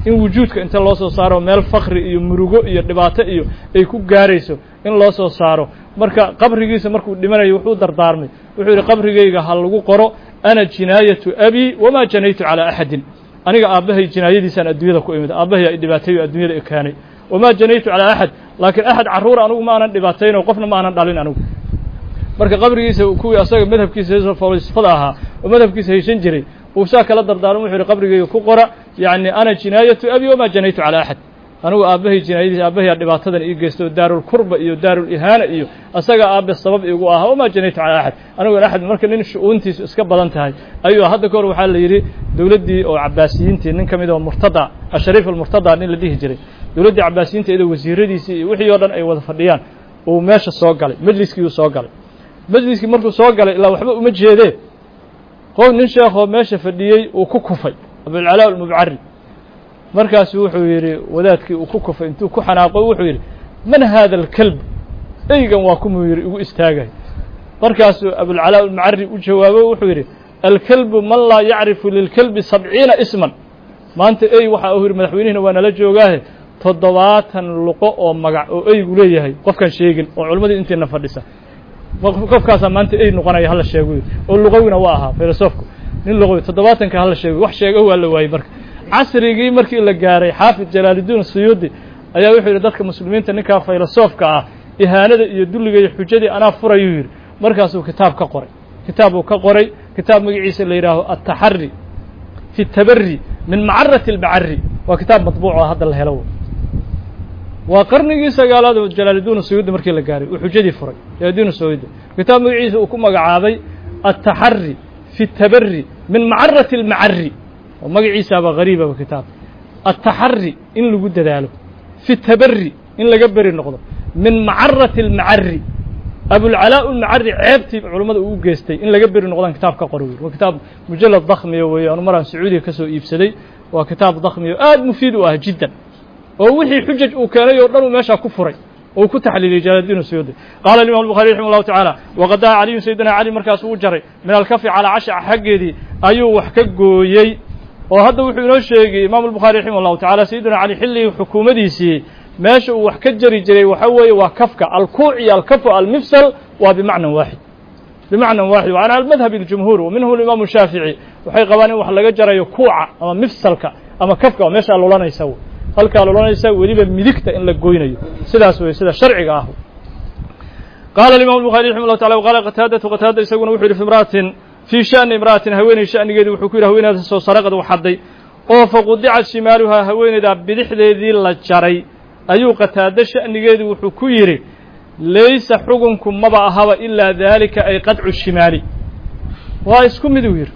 in wujuudka inta loo soo saaro meel fakri iyo murugo iyo dhibaato iyo ay ku gaarayso in loo soo saaro marka qabrigiisa markuu dhimanayo wuxuu dardaarmay wuxuu yidhi qabrigayga ha lagu qoro ana jinaayatu abii wamaa janaytu calaa axadin aniga aabbahay jinaayadiisaan adduunyada ku imid aabbahay ay dhibaateeyo adduunyada ekaanay wamaa janaytu calaa axad laakiin axad carruur anugu ma aanan dhibaatayno qofna ma aanan dhalin anigu marka qabrigiisa kuwii asaga madhabkiisa falsafada ahaa oo madhabkiisa haysan jiray uu saa kala dardaarmo wuxuu yihi qabrigayga ku qora yacni ana jinaayatu abi wamaa janaytu calaa axad anigu aabbahay jinaayadiisa aabbahay dhibaatadan ii geysto daarulkurba iyo daarulihaana iyo asaga aabbe sabab igu ahaa wamaa janaytu calaa axad anigu axad marka nin shu-uuntiisu iska badan tahay ayuu hadda kahor waxaa la yidhi dowladdii oo cabaasiyiintii nin ka mid oo murtada ashariif almurtada nin la dhihi jiray dowladdii cabaasiyiinta iyadoo wasiiradiisii iyo wixii oo dhan ay wada fadhiyaan uu meesha soo galay majliskiiuu soo galay majliskii markuu soo galay ilaa waxba uma jeedee qof nin sheekhoo meesha fadhiyey uu ku kufay abulcalaa almubcari markaasuu wuxuu yidhi wadaadkii uu ku kufay intuu ku xanaaqo wuxuu yidhi man haada alkelb eygan waa kumuu yidhi igu istaagay markaasuu abulcalaa almubcari u jawaabo wuxuu yidhi alkelbu man laa yacrifu lilkelbi sabciina isman maanta ey waxa uu yidhi madaxweynihina waa nala joogaahe toddobaatan luqo oo magac oo eygu leeyahay qofkaan sheegin oo culimmadii intiina fadhisa qofkaasaa maanta ey noqonaya hala sheego oo luqowina waa ahaa filosofku nin luqowi toddobaatanka hala sheego wax sheego waa la waayey marka casrigii markii la gaaray xaafid jalaaludiin suyuudi ayaa wuxuu yidhi dadka muslimiinta ninkaa filosofka ah ihaanada iyo dulliga iyo xujadii anaa furayuu yidhi markaasuu kitaab ka qoray kitaab uu ka qoray kitaab magaciisa la yidhaaho altaxari fi tabari min macarati albacari waa kitaab matbuuc oo hadda la helo waa qarnigii sagaalaad oo jalaaludiin suyuudi markii la gaaray uu xujadii furay jalaaludiin suyuudi kitaab magaciisa uu ku magacaabay altaxari fi tabari min macarati almacari oo magaciisaaba hariibaba kitaab altaxari in lagu dadaalo fi tabari in laga beri noqdo min macarati almacari abulcalaa ulmacari ceebtii culummada uu u geystay in laga beri noqdaan kitaab ka qori wey waa kitaab mujalad dakhmiya weeye anu maraan sacuudiya ka soo iibsaday waa kitaab dakhmiya aad mufiid u ah jiddan oo wixii xujaj uu keenay oo dhan uu meeshaa ku furay oo uu ku taxliiliyey jalaaludiin suyuudi qaala imam الbuخarي raximah الlahu taعaalى waqadaa caliyun sayidina cali markaasuu u jaray min alkafi calىa cashaca xaggeedii ayuu wax ka gooyey oo hadda wuxuu inoo sheegay imam الbuخarي raximah الlahu taعala sayidina cali xilligii xukuumadiisii meesha uu wax ka jari jiray waxa weeye waa kafka alkuuc iyo alkafu almifsal waa bimacnan waaxid bimacnan waaxid wa can madhab اljumhuur wa minhu imaamu shaafici waxay qabaan in wax laga jarayo kuuca ama mifsalka ama kafka oo meeshaa lulanaysa halkaa lulanaysa weliba midigta in la goynayo sidaas wey sida sharciga ah qaala imam الbuخarي raximah الlahu taala wqaala qataadatu qataada isaguna wuxuu yihi fi imra'atin fii shani imra'atin haweeney shanigeedii wuxuu ku yidhi haweeneyda soo saraqad u xadday oo faqudicat shimaaluhaa haweeneydaa bidixdeedii la jaray ayuu qataado sha'nigeedii wuxuu ku yidhi laysa xukunku maba ahaba ilaa daalika ay qadcu shimaali waa isku mid uu yidhi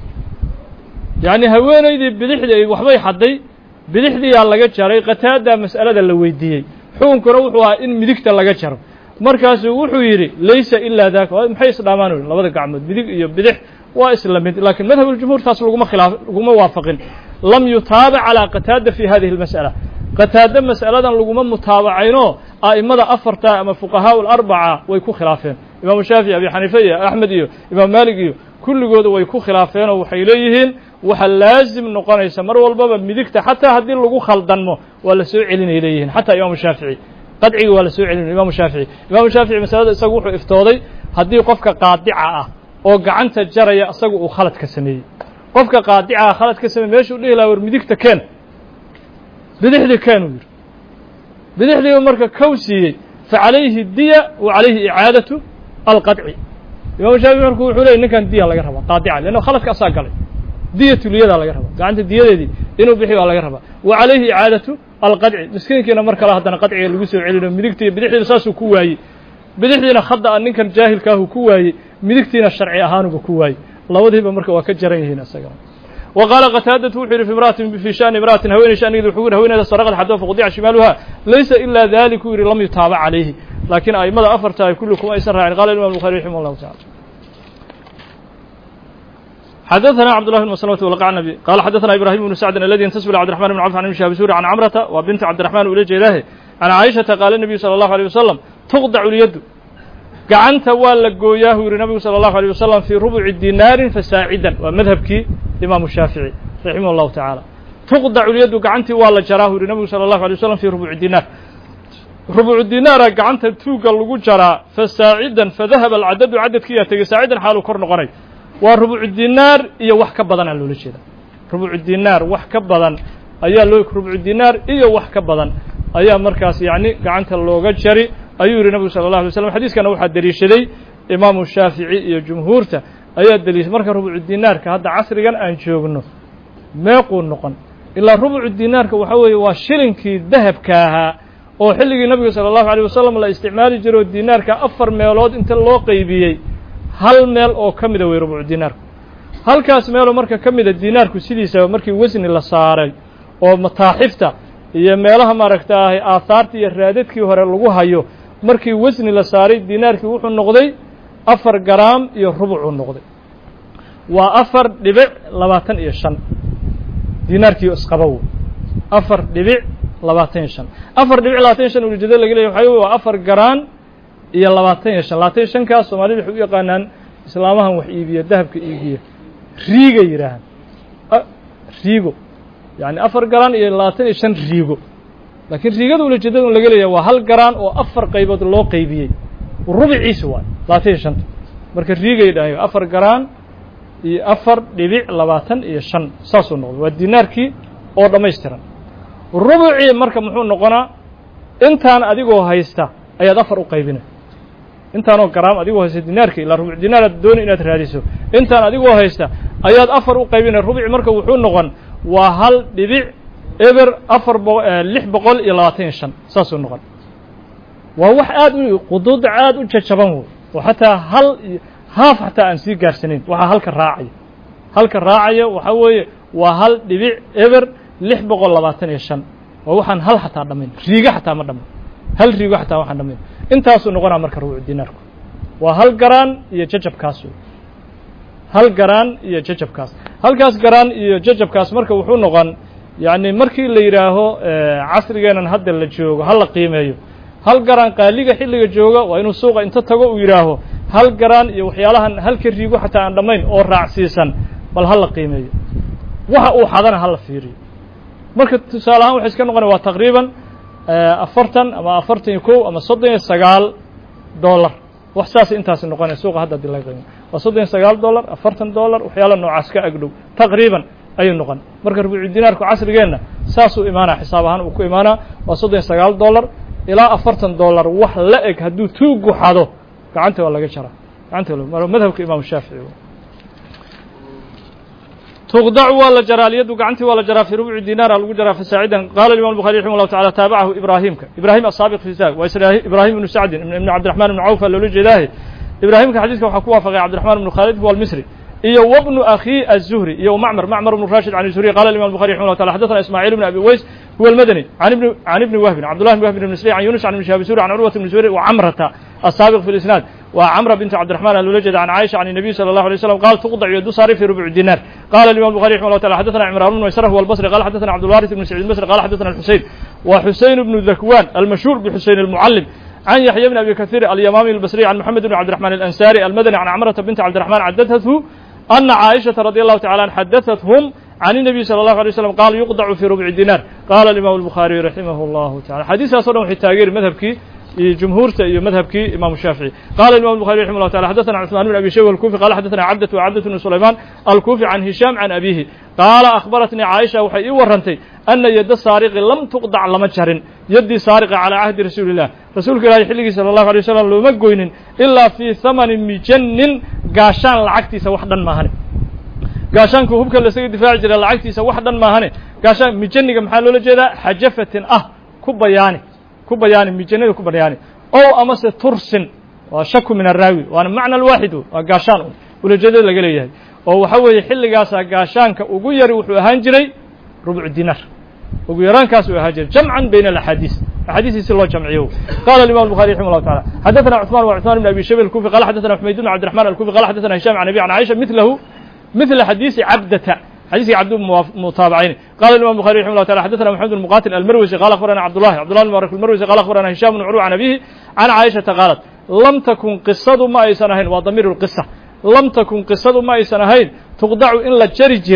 yacni haweeneydii bidixdii waxbay xadday bidixdiiyaa laga jaray qataadaa mas'alada la weydiiyey xukunkuna wuxuu ahaa in midigta laga jaro markaasuu wuxuu yidhi laysa ilaa daaka maxay isdhaamaan wy labada gacmood midig iyo bidix waa isla mid laakiin madhabuljumhuur taas laguma khilaaf laguma waafaqin lam yutaabac calaa qataada fi hadihi اlmas'ala qataado mas'aladan laguma mutaabacaynoo a'imada afarta ama fuqahaa alarbaca way ku khilaafeen imaamu shaafici abi xaniife iyo axmed iyo imaam maalik iyo kulligooda way ku khilaafeenoo waxay leeyihiin waxa laazim noqonaysa mar walbaba midigta xataa haddii lagu khaldanmo waa la soo celinay leeyihiin xataa imaamu shaafici qadciga waa la soo celinay imaamu shaafici imaamu shaafici masalada isagu wuxuu iftooday haddii qofka qaadica ah oo gacanta jaraya isagu uu khalad ka sameeyey qofka qaadicaha khalad ka sameeyey meeshuu dhihi laha war midigta keen bidixdii keen uu yidhi bidixdiiba marka kow siiyey fa calayhi diya wa calayhi icaadatu alqadci imaamu shaafici marku wuxuu leeyay ninkan diya laga rabaa qaadica leanno khaladka asaa galay diyatuliyadaa laga rabaa gacanta diyadeedii inuu bixi baa laga rabaa wa calayhi icaadatu alqadci miskiinkiina mar kale haddana qadciga lagu soo celino midigtii bidixdiina saasuu ku waayey bidixdiina khada a ninkan jaahilkaahu ku waayey midigtiina sharci ahaanuba ku waayey labadiiba marka waa ka jaran yihiin isagana wa qaala qataadatu wuxuu yidhi fi imra'atin fi shani imra'atin haweeney shanigeedi wuxuu yidhi haweeneyda saraqad xadoo faqudica shimaaluha laysa ilaa dalik uu yidhi lam yutaabac calayhi laakiin a'immada afarta ay kulli kuma aysan raacin qala imam bukhari raximah allahu tacala xdثna cبd الله بن مسلمة والقعنبي قال xdثna إبراهيم بن سعد الذي ينتسب إلى عبدالرحمن بن عوف عن بن شهاب سوري عن عمرة waa بنت عبدالرحمن ula jeedaahe عن عائشhaةa qاaل النبي صلى الله عليه وسلم تqدع اليد gacanta waa la gooyaa u yihi نبgu صلى الله عليه وسلم في ربع ديناar فساaعدا waa madhabkii imaaم الشhاaفiعي رaحimه الله taعالى tuqdacu lyaddu gacantii waa la jaraa u yihi nabigu sala allahu alay waslam fii rubuuci dinaar rubuucu dinaara gacanta tuugga lagu jaraa fa saacidan fadahaba alcadadu cadadkiiyaa tegey saacidan xaaluu kor noqonay waa rubuucu dinaar iyo wax ka badanaa loola jeeda rubuucu dinaar wax ka badan ayaa loo rubuucu dinaar iyo wax ka badan ayaa markaas yacni gacanta looga jari ayuu yihi nabigu sala allah alay slam xadiiskana waxaa deliishaday imaamu shaafici iyo jumhuurta ayaa deliishay marka rubuucu dinaarka hadda casrigan aan joogno meequu noqon ilaa rubucu dinaarka waxaa weeye waa shilinkii dahabka ahaa oo xilligii nabiga sala allahu alيyh wasalam la isticmaali jiro dinaarka afar meelood inta loo qeybiyey hal meel oo ka mida wey rubucu dinaarku halkaas meeloo marka ka mida dinaarku sidiisaba markii wasni la saaray oo mataaxifta iyo meelaha maaragta ahy aahaarta iyo raadadkii hore lagu hayo markii wasni la saaray dinaarkii wuxuu noqday afar garaam iyo rubucuu noqday waa afar dhibic labaatan iyo shan dinaarkii isqabow afar dhibic labaatan iyo shan afar dhibic labaatan iyo shan ulijado laga leeyahy waxa wey waa afar garaan iyo labaatan iyo shan labaatan iyo shankaas soomaalida waxay u yaqaanaan islaamahan wax iibiya dahabka iibiya riiga yidhaahaan riigo yacni afar garaan iyo labaatan iyo shan riigo laakiin riigada ulijeedada un laga leeyahay waa hal garaan oo afar qaybood loo qaybiyey rubiciisi waay labaatan iyo shanta marka riigay dhahay afar garaan iyo afar dhibic labaatan iyo shan saasuu noqday waa dinaarkii oo dhammaystiran rubucii marka muxuu noqonaa intaan adigoo haysta ayaad afar u qaybinay intaanoo garaam adigoo haysta dinaarkii ilaa rubuc dinaaraad dooni inaad raadiso intaan adigoo haysta ayaad afar u qaybinay rubuci marka wuxuu noqon waa hal dhibic eber afar bo lix boqol iyo labaatan iyo shan saasuu noqon waa wax aad u quduud aad u jajaban wey oo xataa hal haaf xataa aan sii gaarsanayn waxaa halka raacaya halka raacaya waxaa weeye waa hal dhibic eber lix boqol labaatan iyo shan waa waxaan hal xataa dhamayn riigo xataa ma dhamayn hal riigo xataa waxaan dhamayn intaasuu noqonaa marka rubucu dinaarku waa hal garaan iyo jajabkaas wey hal garaan iyo jajabkaas halkaas garaan iyo jajabkaas marka wuxuu noqon yacni markii la yidhaaho casrigeenan hadda la joogo ha la qiimeeyo hal garaan qaaliga xilliga jooga waa inuu suuqa inta tago uu yidhaaho hal garaan iyo waxyaalahan halka riigo xataa aan dhammayn oo raacsiisan bal ha la qiimeeyo waxa uu xadana ha la fiiriyo marka tusaale ahaan waxay iska noqonaya waa taqriiban afartan ama afartan iyo kow ama soddon iyo sagaal dollar wax saas intaasi noqonaya suuqa hadda hadii laga qiimo waa soddon iyo sagaal dollar afartan dollar waxyaala noocaas ka agdhow taqriiban ayuu noqon marka rubuucu dinaarku casrigeenna saasuu imaanaa xisaab ahaan uu ku imaanaa waa soddon iyo sagaal dollar ilaa afartan dollar wax la eg hadduu tuugu xado gacanta waa laga jaraa gacanta madhabka imaamu shaafici تqdc waa la jaraa alyadu gacantii waa la jaraa fii rubci dinaar lagu jaraa fasaacidan qala imam الbخarي raximه الlahu taعalى taabacahu ibrahimka ibrahim asaabiq fi sa waa ibrahim ibnu sacdin ibn cabdiرaحman ibn cawfa loola jeedaahe ibrahimka xadiiska waxaa ku waafaqay cabdiرaحman ibn khaalid huwa almisri iyo wbnu akhi الzuhri iyo macmr macmr bn rashid can zuhri qala imam الbخarي raximه الله taعala xadaثna ismاعيل بn abi weys huwa الmadnي can ibni wahbin cabdullah bn wahb bn msri can yunus can ibn shihab suri can curwat bn zuhri wcamrata الsaabiq fi اlisnaad waa cmra bint cabdiرaحman a loola jeeda can caiشha can النabiy slى الlaه عليه وsلم qal tuqdc yadu saari fi rubc dinar qala imam الbخarي رحimه الله taعala xadaثna cimran bn maysrh huwa الbصri qala xadaثna cabdالwariث bn sacيid msri qala xadaثna الxuseyn wa xuseyn bnu dakwan almashhur bxuseyn الmucalم can yaحya bn abi kaثيr alyamami الbصriي can mxamed bn cabdiرaحman الأnsari almadnي can cmrata bint cabdiرaحman xadaثathu أna caaئiشhaةa radي الlahu taعalى an xadaثathum can النabiy slى الlahu عlيه وsلم qala yuqdacu fi rubci dinar qala imam الbخariي raximah الlahu taعala xadiiskaas o dhan waxay taageeri madhabkii iyo jumhuurta iyo madhabkii imam shaafiعي qala imam الbخarي raximه الله taعala xadaثna cثman bn abi shayb الkufi qala xadaثna cabdة وcabdة bn sulayman alkufi can hisham can abihi qaala akhbaratnii caaisha waxay ii warantay ana yadda saariqi lam tuqdac lama jarin yaddii saariqa calىa cahdi rasuuli الlah rasuulka ilahi xilligii salى الlahu عalيه wasalam looma goynin ilaa fii hamani mijanin gaashaan lacagtiisa wax dhan maahane gaashaanku hubka lasaga difaaci jira lacagtiisa wax dhan maahane gaashaan mijaniga maxaa loola jeedaa xajafatin ah ku bayaani ku bayaani mijanada ku bayaani ow amase tursin waa shaku min araawi waana macna alwaaxid waa gaashaan un ulajeedada laga leeyahay oo waxa weeye xilligaasaa gaashaanka ugu yari wuxuu ahaan jiray rubcu dinar ugu yaraankaas uu ahaan jiray jamcan bayna alaxaadiis axaadiisii si loo jamciyo qala imam الbخarي raximه الlahu taعala xadaثna cثman wa cثman bn abi shayb الkufi qala xadaثna xmayd bn cabdiرaحman الkufi qala xadaثna hisham can abi can caiشha milahu مثل xadيiث cabdة xadيثki cabd mutaaبعayn qala imam الbخarي رحimه الله taعala xadaثna محamed بن مqatil almarwزي qala aخbarana cabdالlahi cbdالlah بn mbark الmarwزي qala aخbarana hisham بن curw can abihi can caiشhaةa qaalat lam takun qisadu ma aysan ahayn waa damiir الqisa lam takun qisadu ma aysan ahayn tuqdacu in la jari jiray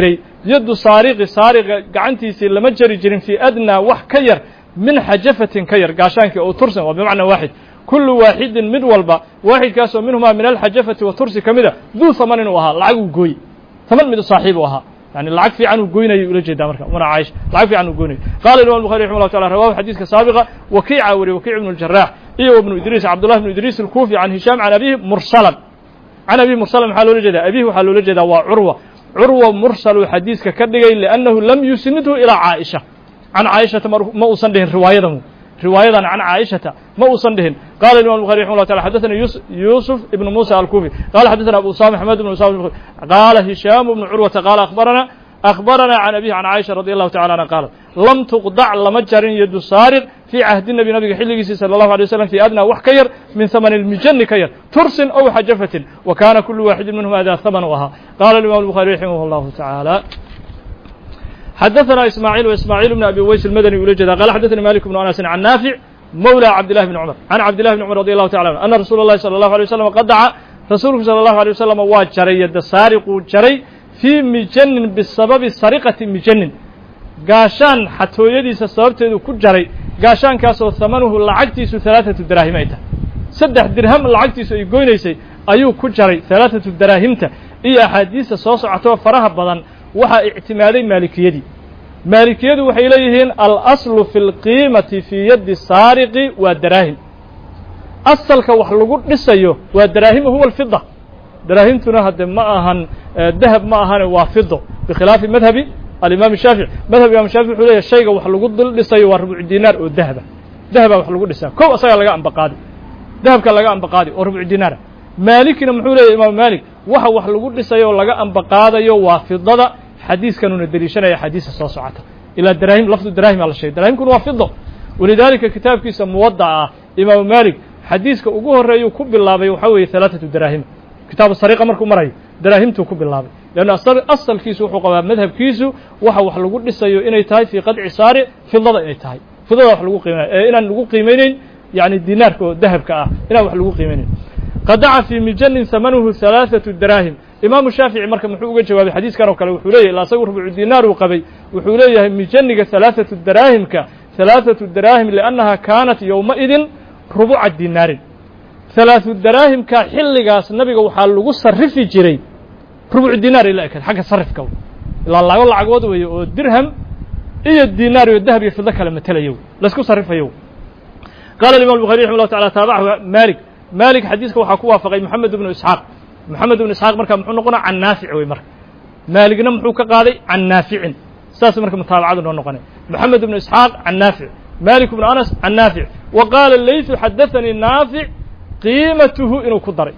yaddu saariqi saariqa gacantiisii lama jari jirin fii adnaa wax ka yar min xajafatin ka yar gaashaankii oo tursan waa bimacnaa waaxid kullu waaxidin mid walba waaxidkaasoo minhumaa min alxajafati wa tursi ka mida duu haman inuu ahaa lacag uu gooy taman mid saaxiib u ahaa yani lacag fiican uu goynayay ula jeedaa marka umana caaisha lacag fiican uu goynayay qala imam الbuخarي رحimه الله taعالى rawahu xadiiska saabiqa wakiica wariye wakiic ibn الجaraح iyo ibnu idriis cabdullah ibnu idriis الkufi can hishaam can abihi mursalan can abihi mursalan maxaa loola jeedaa abihi waxaa loola jeedaa waa curwa curwa mursaluu xadiiska ka dhigay liأnnahu lam yusinidhu ilىa caaisha can caaishata ma uusan dhihin riwaayadamu riwaayadan can caaishata ma uusan dhihin qala imam الbuخarي رحimه الله taعالى xadaثna yusuf ibn muسى alkufi qala xadaثna abu usama xmed ibn usama qala hishaam ibn curwata qala akhbarana أخبرنا عن أبيه عن عائشة رضي الله تعالى عنها قالت لم تقطع لما جر يد سارق في عهد النبي نبي حلقيسي صلى الله عليه وسلم في أدنى وح كير من ثمن المجن كير ترس أو حجفة وكان كل واحد منهم هذا ثمنها قال الإمام البخاري رحمه الله تعالى حدثنا إسماعيل وإسماعيل بن أبي ويس المدني ولجد قال حدثني مالك بن أنس عن نافع مولى عبد الله بن عمر عن عبد الله بن عمر رضي الله تعالى عنه أن رسول الله صلى الله عليه وسلم قد دعا رسولك صلى الله عليه وسلم واجري يد سارق جري fii mijanin bisababi sariqati mijanin gaashaan xatooyadiisa sababteedu ku jaray gaashaankaasoo hamanuhu lacagtiisu halaaثatu daraahim ay tahay saddex dirham lacagtiisu ay goynaysay ayuu ku jaray halaaثatu daraahimta iyo axaadiista soo socotoo faraha badan waxaa ictimaaday maalikiyadii maalikiyadu waxay leeyihiin alaslu fi اlqiimati fii yaddi saariqi waa daraahim asalka wax lagu dhisayo waa daraahima huwa alfida daraahimtuna hadde ma ahan dahab ma ahane waa fido bikhilaafi madhabi alimaam shaafici madhab imam shaafici wuxuu leeyahy shayga wax lagu dul dhisayo waa rubuc dinaar oo dahaba dahaba wax lagu dhisaa kow asagaa laga ambaqaadi dahabka laga ambaqaadi oo rubuc dinaara maalikina muxuu leeyahy imaam maalik waxa wax lagu dhisayo oo laga ambaqaadayo waa fidada xadiiskanuna deliishanaya xadiisa soo socota ilaa daraahim lafdu daraahim aa la sheegay daraahimkuna waa fido walidaalika kitaabkiisa muwadaca ah imaamu maalik xadiiska ugu horreeyuu ku bilaabay waxaa weeye halaaثatu daraahim kitaabu sariqa markuu marayo daraahimtuu ku bilaabay leanna asalkiisu wuxuu qabaa madhabkiisu waxa wax lagu dhisayo inay tahay fii qadci saari fidada inay tahay fidada wax lagu qiimayo ee inaan lagu qiimayneyn yani dinaarka oo dahabka ah inaan wax lagu qiimayneyn qadaca fii mijanin hamanuhu halaaثatu daraahim imaamu shaafici marka muxuu uga jawaabay xadiiskan oo kale wuxuu leeyahy ila asagu rubucu dinaar uu qabay wuxuu leeyahay mijaniga halaaثatu daraahimka halaaثatu daraahim liannaha kaanat yowmaidin rubuca dinaarin halaaثu daraahimka xilligaas nabiga waxaa lagu sarifi jiray rubucu dinaar ila ekaed xagga sarifka ilaa lago lacagood weeye oo dirham iyo dinaar iyo dahab iyo fido kale matelayo laysku sarifayo qala imam الbuخarي رحimه الله taعالى taabachu malik malik xadiiska waxaa ku waafaqay moxamed ibnu isxaaq moxamed ibnu isxaaq marka muxuu noqona can naafic wey marka maaligna muxuu ka qaaday can naaficin saas marka mutaabacadu noo noqonay moxamed ibnu isxaaq can naafic malik ibnu anas can naafic wa qaala layثu xadaثanii naafic qiimatuhu inuu ku daray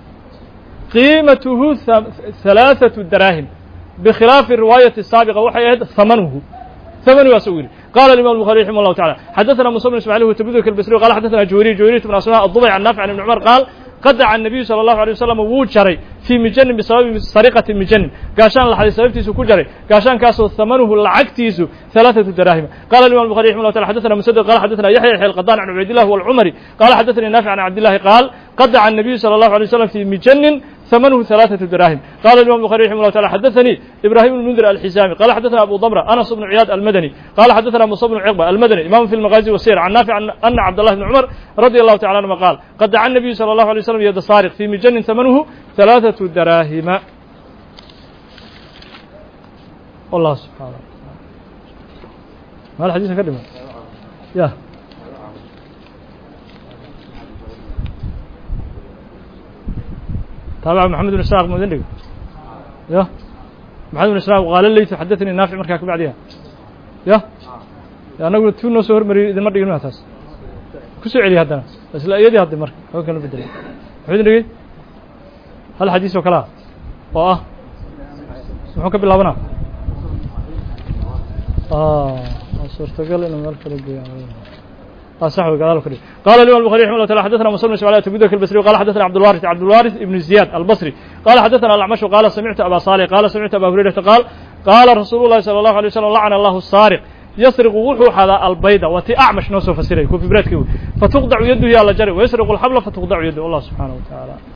qiimatuhu halaaثatu daraahim bikhilaafi riwaayati saabiqa waxay ahayd hamanuhu ثمنgaas u yihi qala الimam البخarي رحimه الله taعالى xadaثna muسى بن ismاعيل وتبdk البsrي qال xadaثna jwيري jwيرية بن asmاء الضبي عن نافع عن بن cمر qاal qadaca النabiyu salى الlaهu عليه وسلم wuu jaray fii mijanin bisababi sariqati mijanin gaashaan laxday sababtiisu ku jaray gaashaankaasoo hamanuhu lacagtiisu ثalaaثaةu daraahima qala الimam البخarي رحimه الله taعالى xadaثna مسدد qala xadaثna yaحya yaحya الqadan عن cubayd الlah والcmري qala xadaثnii نافع عن cabd الlahi qaal qadaca النabiyu salى الlaهu عليه وسلم fii mijanin ثمنه ثلاثة دراهم قال الإمام البخاري رحمه الله تعالى حدثني إبراهيم بن المنذر الحزامي قال حدثنا أبو ضمرة أنس بن عياد المدني قال حدثنا موسى بن عقبة المدني إمام في المغازي والسير عن نافع أن عبد الله بن عمر رضي الله تعالى عنهما قال قد دعا النبي صلى الله عليه وسلم يد سارق في مجن ثمنه ثلاثة دراهم والله سبحانه ما الحديث كلمة يا تابع محمد بن إسحاق مدني يا محمد بن إسحاق قال لي حدثني نافع مركاك بعدها يا يا أنا قلت نو سهر مري إذا مرة يقولون أساس كسر علي هذا بس لا يدي هذا مرك هو كان بدل محمد نجي هل حديث وكلا وآه سمعوك بالله بنا آه صرت قال إنه مرك رجع صح قال كده قال الإمام البخاري رحمه الله تعالى حدثنا مسلم بن اسماعيل تبيذك البصري وقال حدثنا عبد الوارث عبد الوارث ابن زياد البصري قال حدثنا الأعمش وقال سمعت أبا صالح قال سمعت أبا هريرة قال قال رسول الله صلى الله عليه وسلم لعن الله السارق يسرق وحو هذا البيضة وتي أعمش نوسو فسيري كوفي بريتكي فتقطع يده على جري ويسرق الحبل فتقطع يده الله سبحانه وتعالى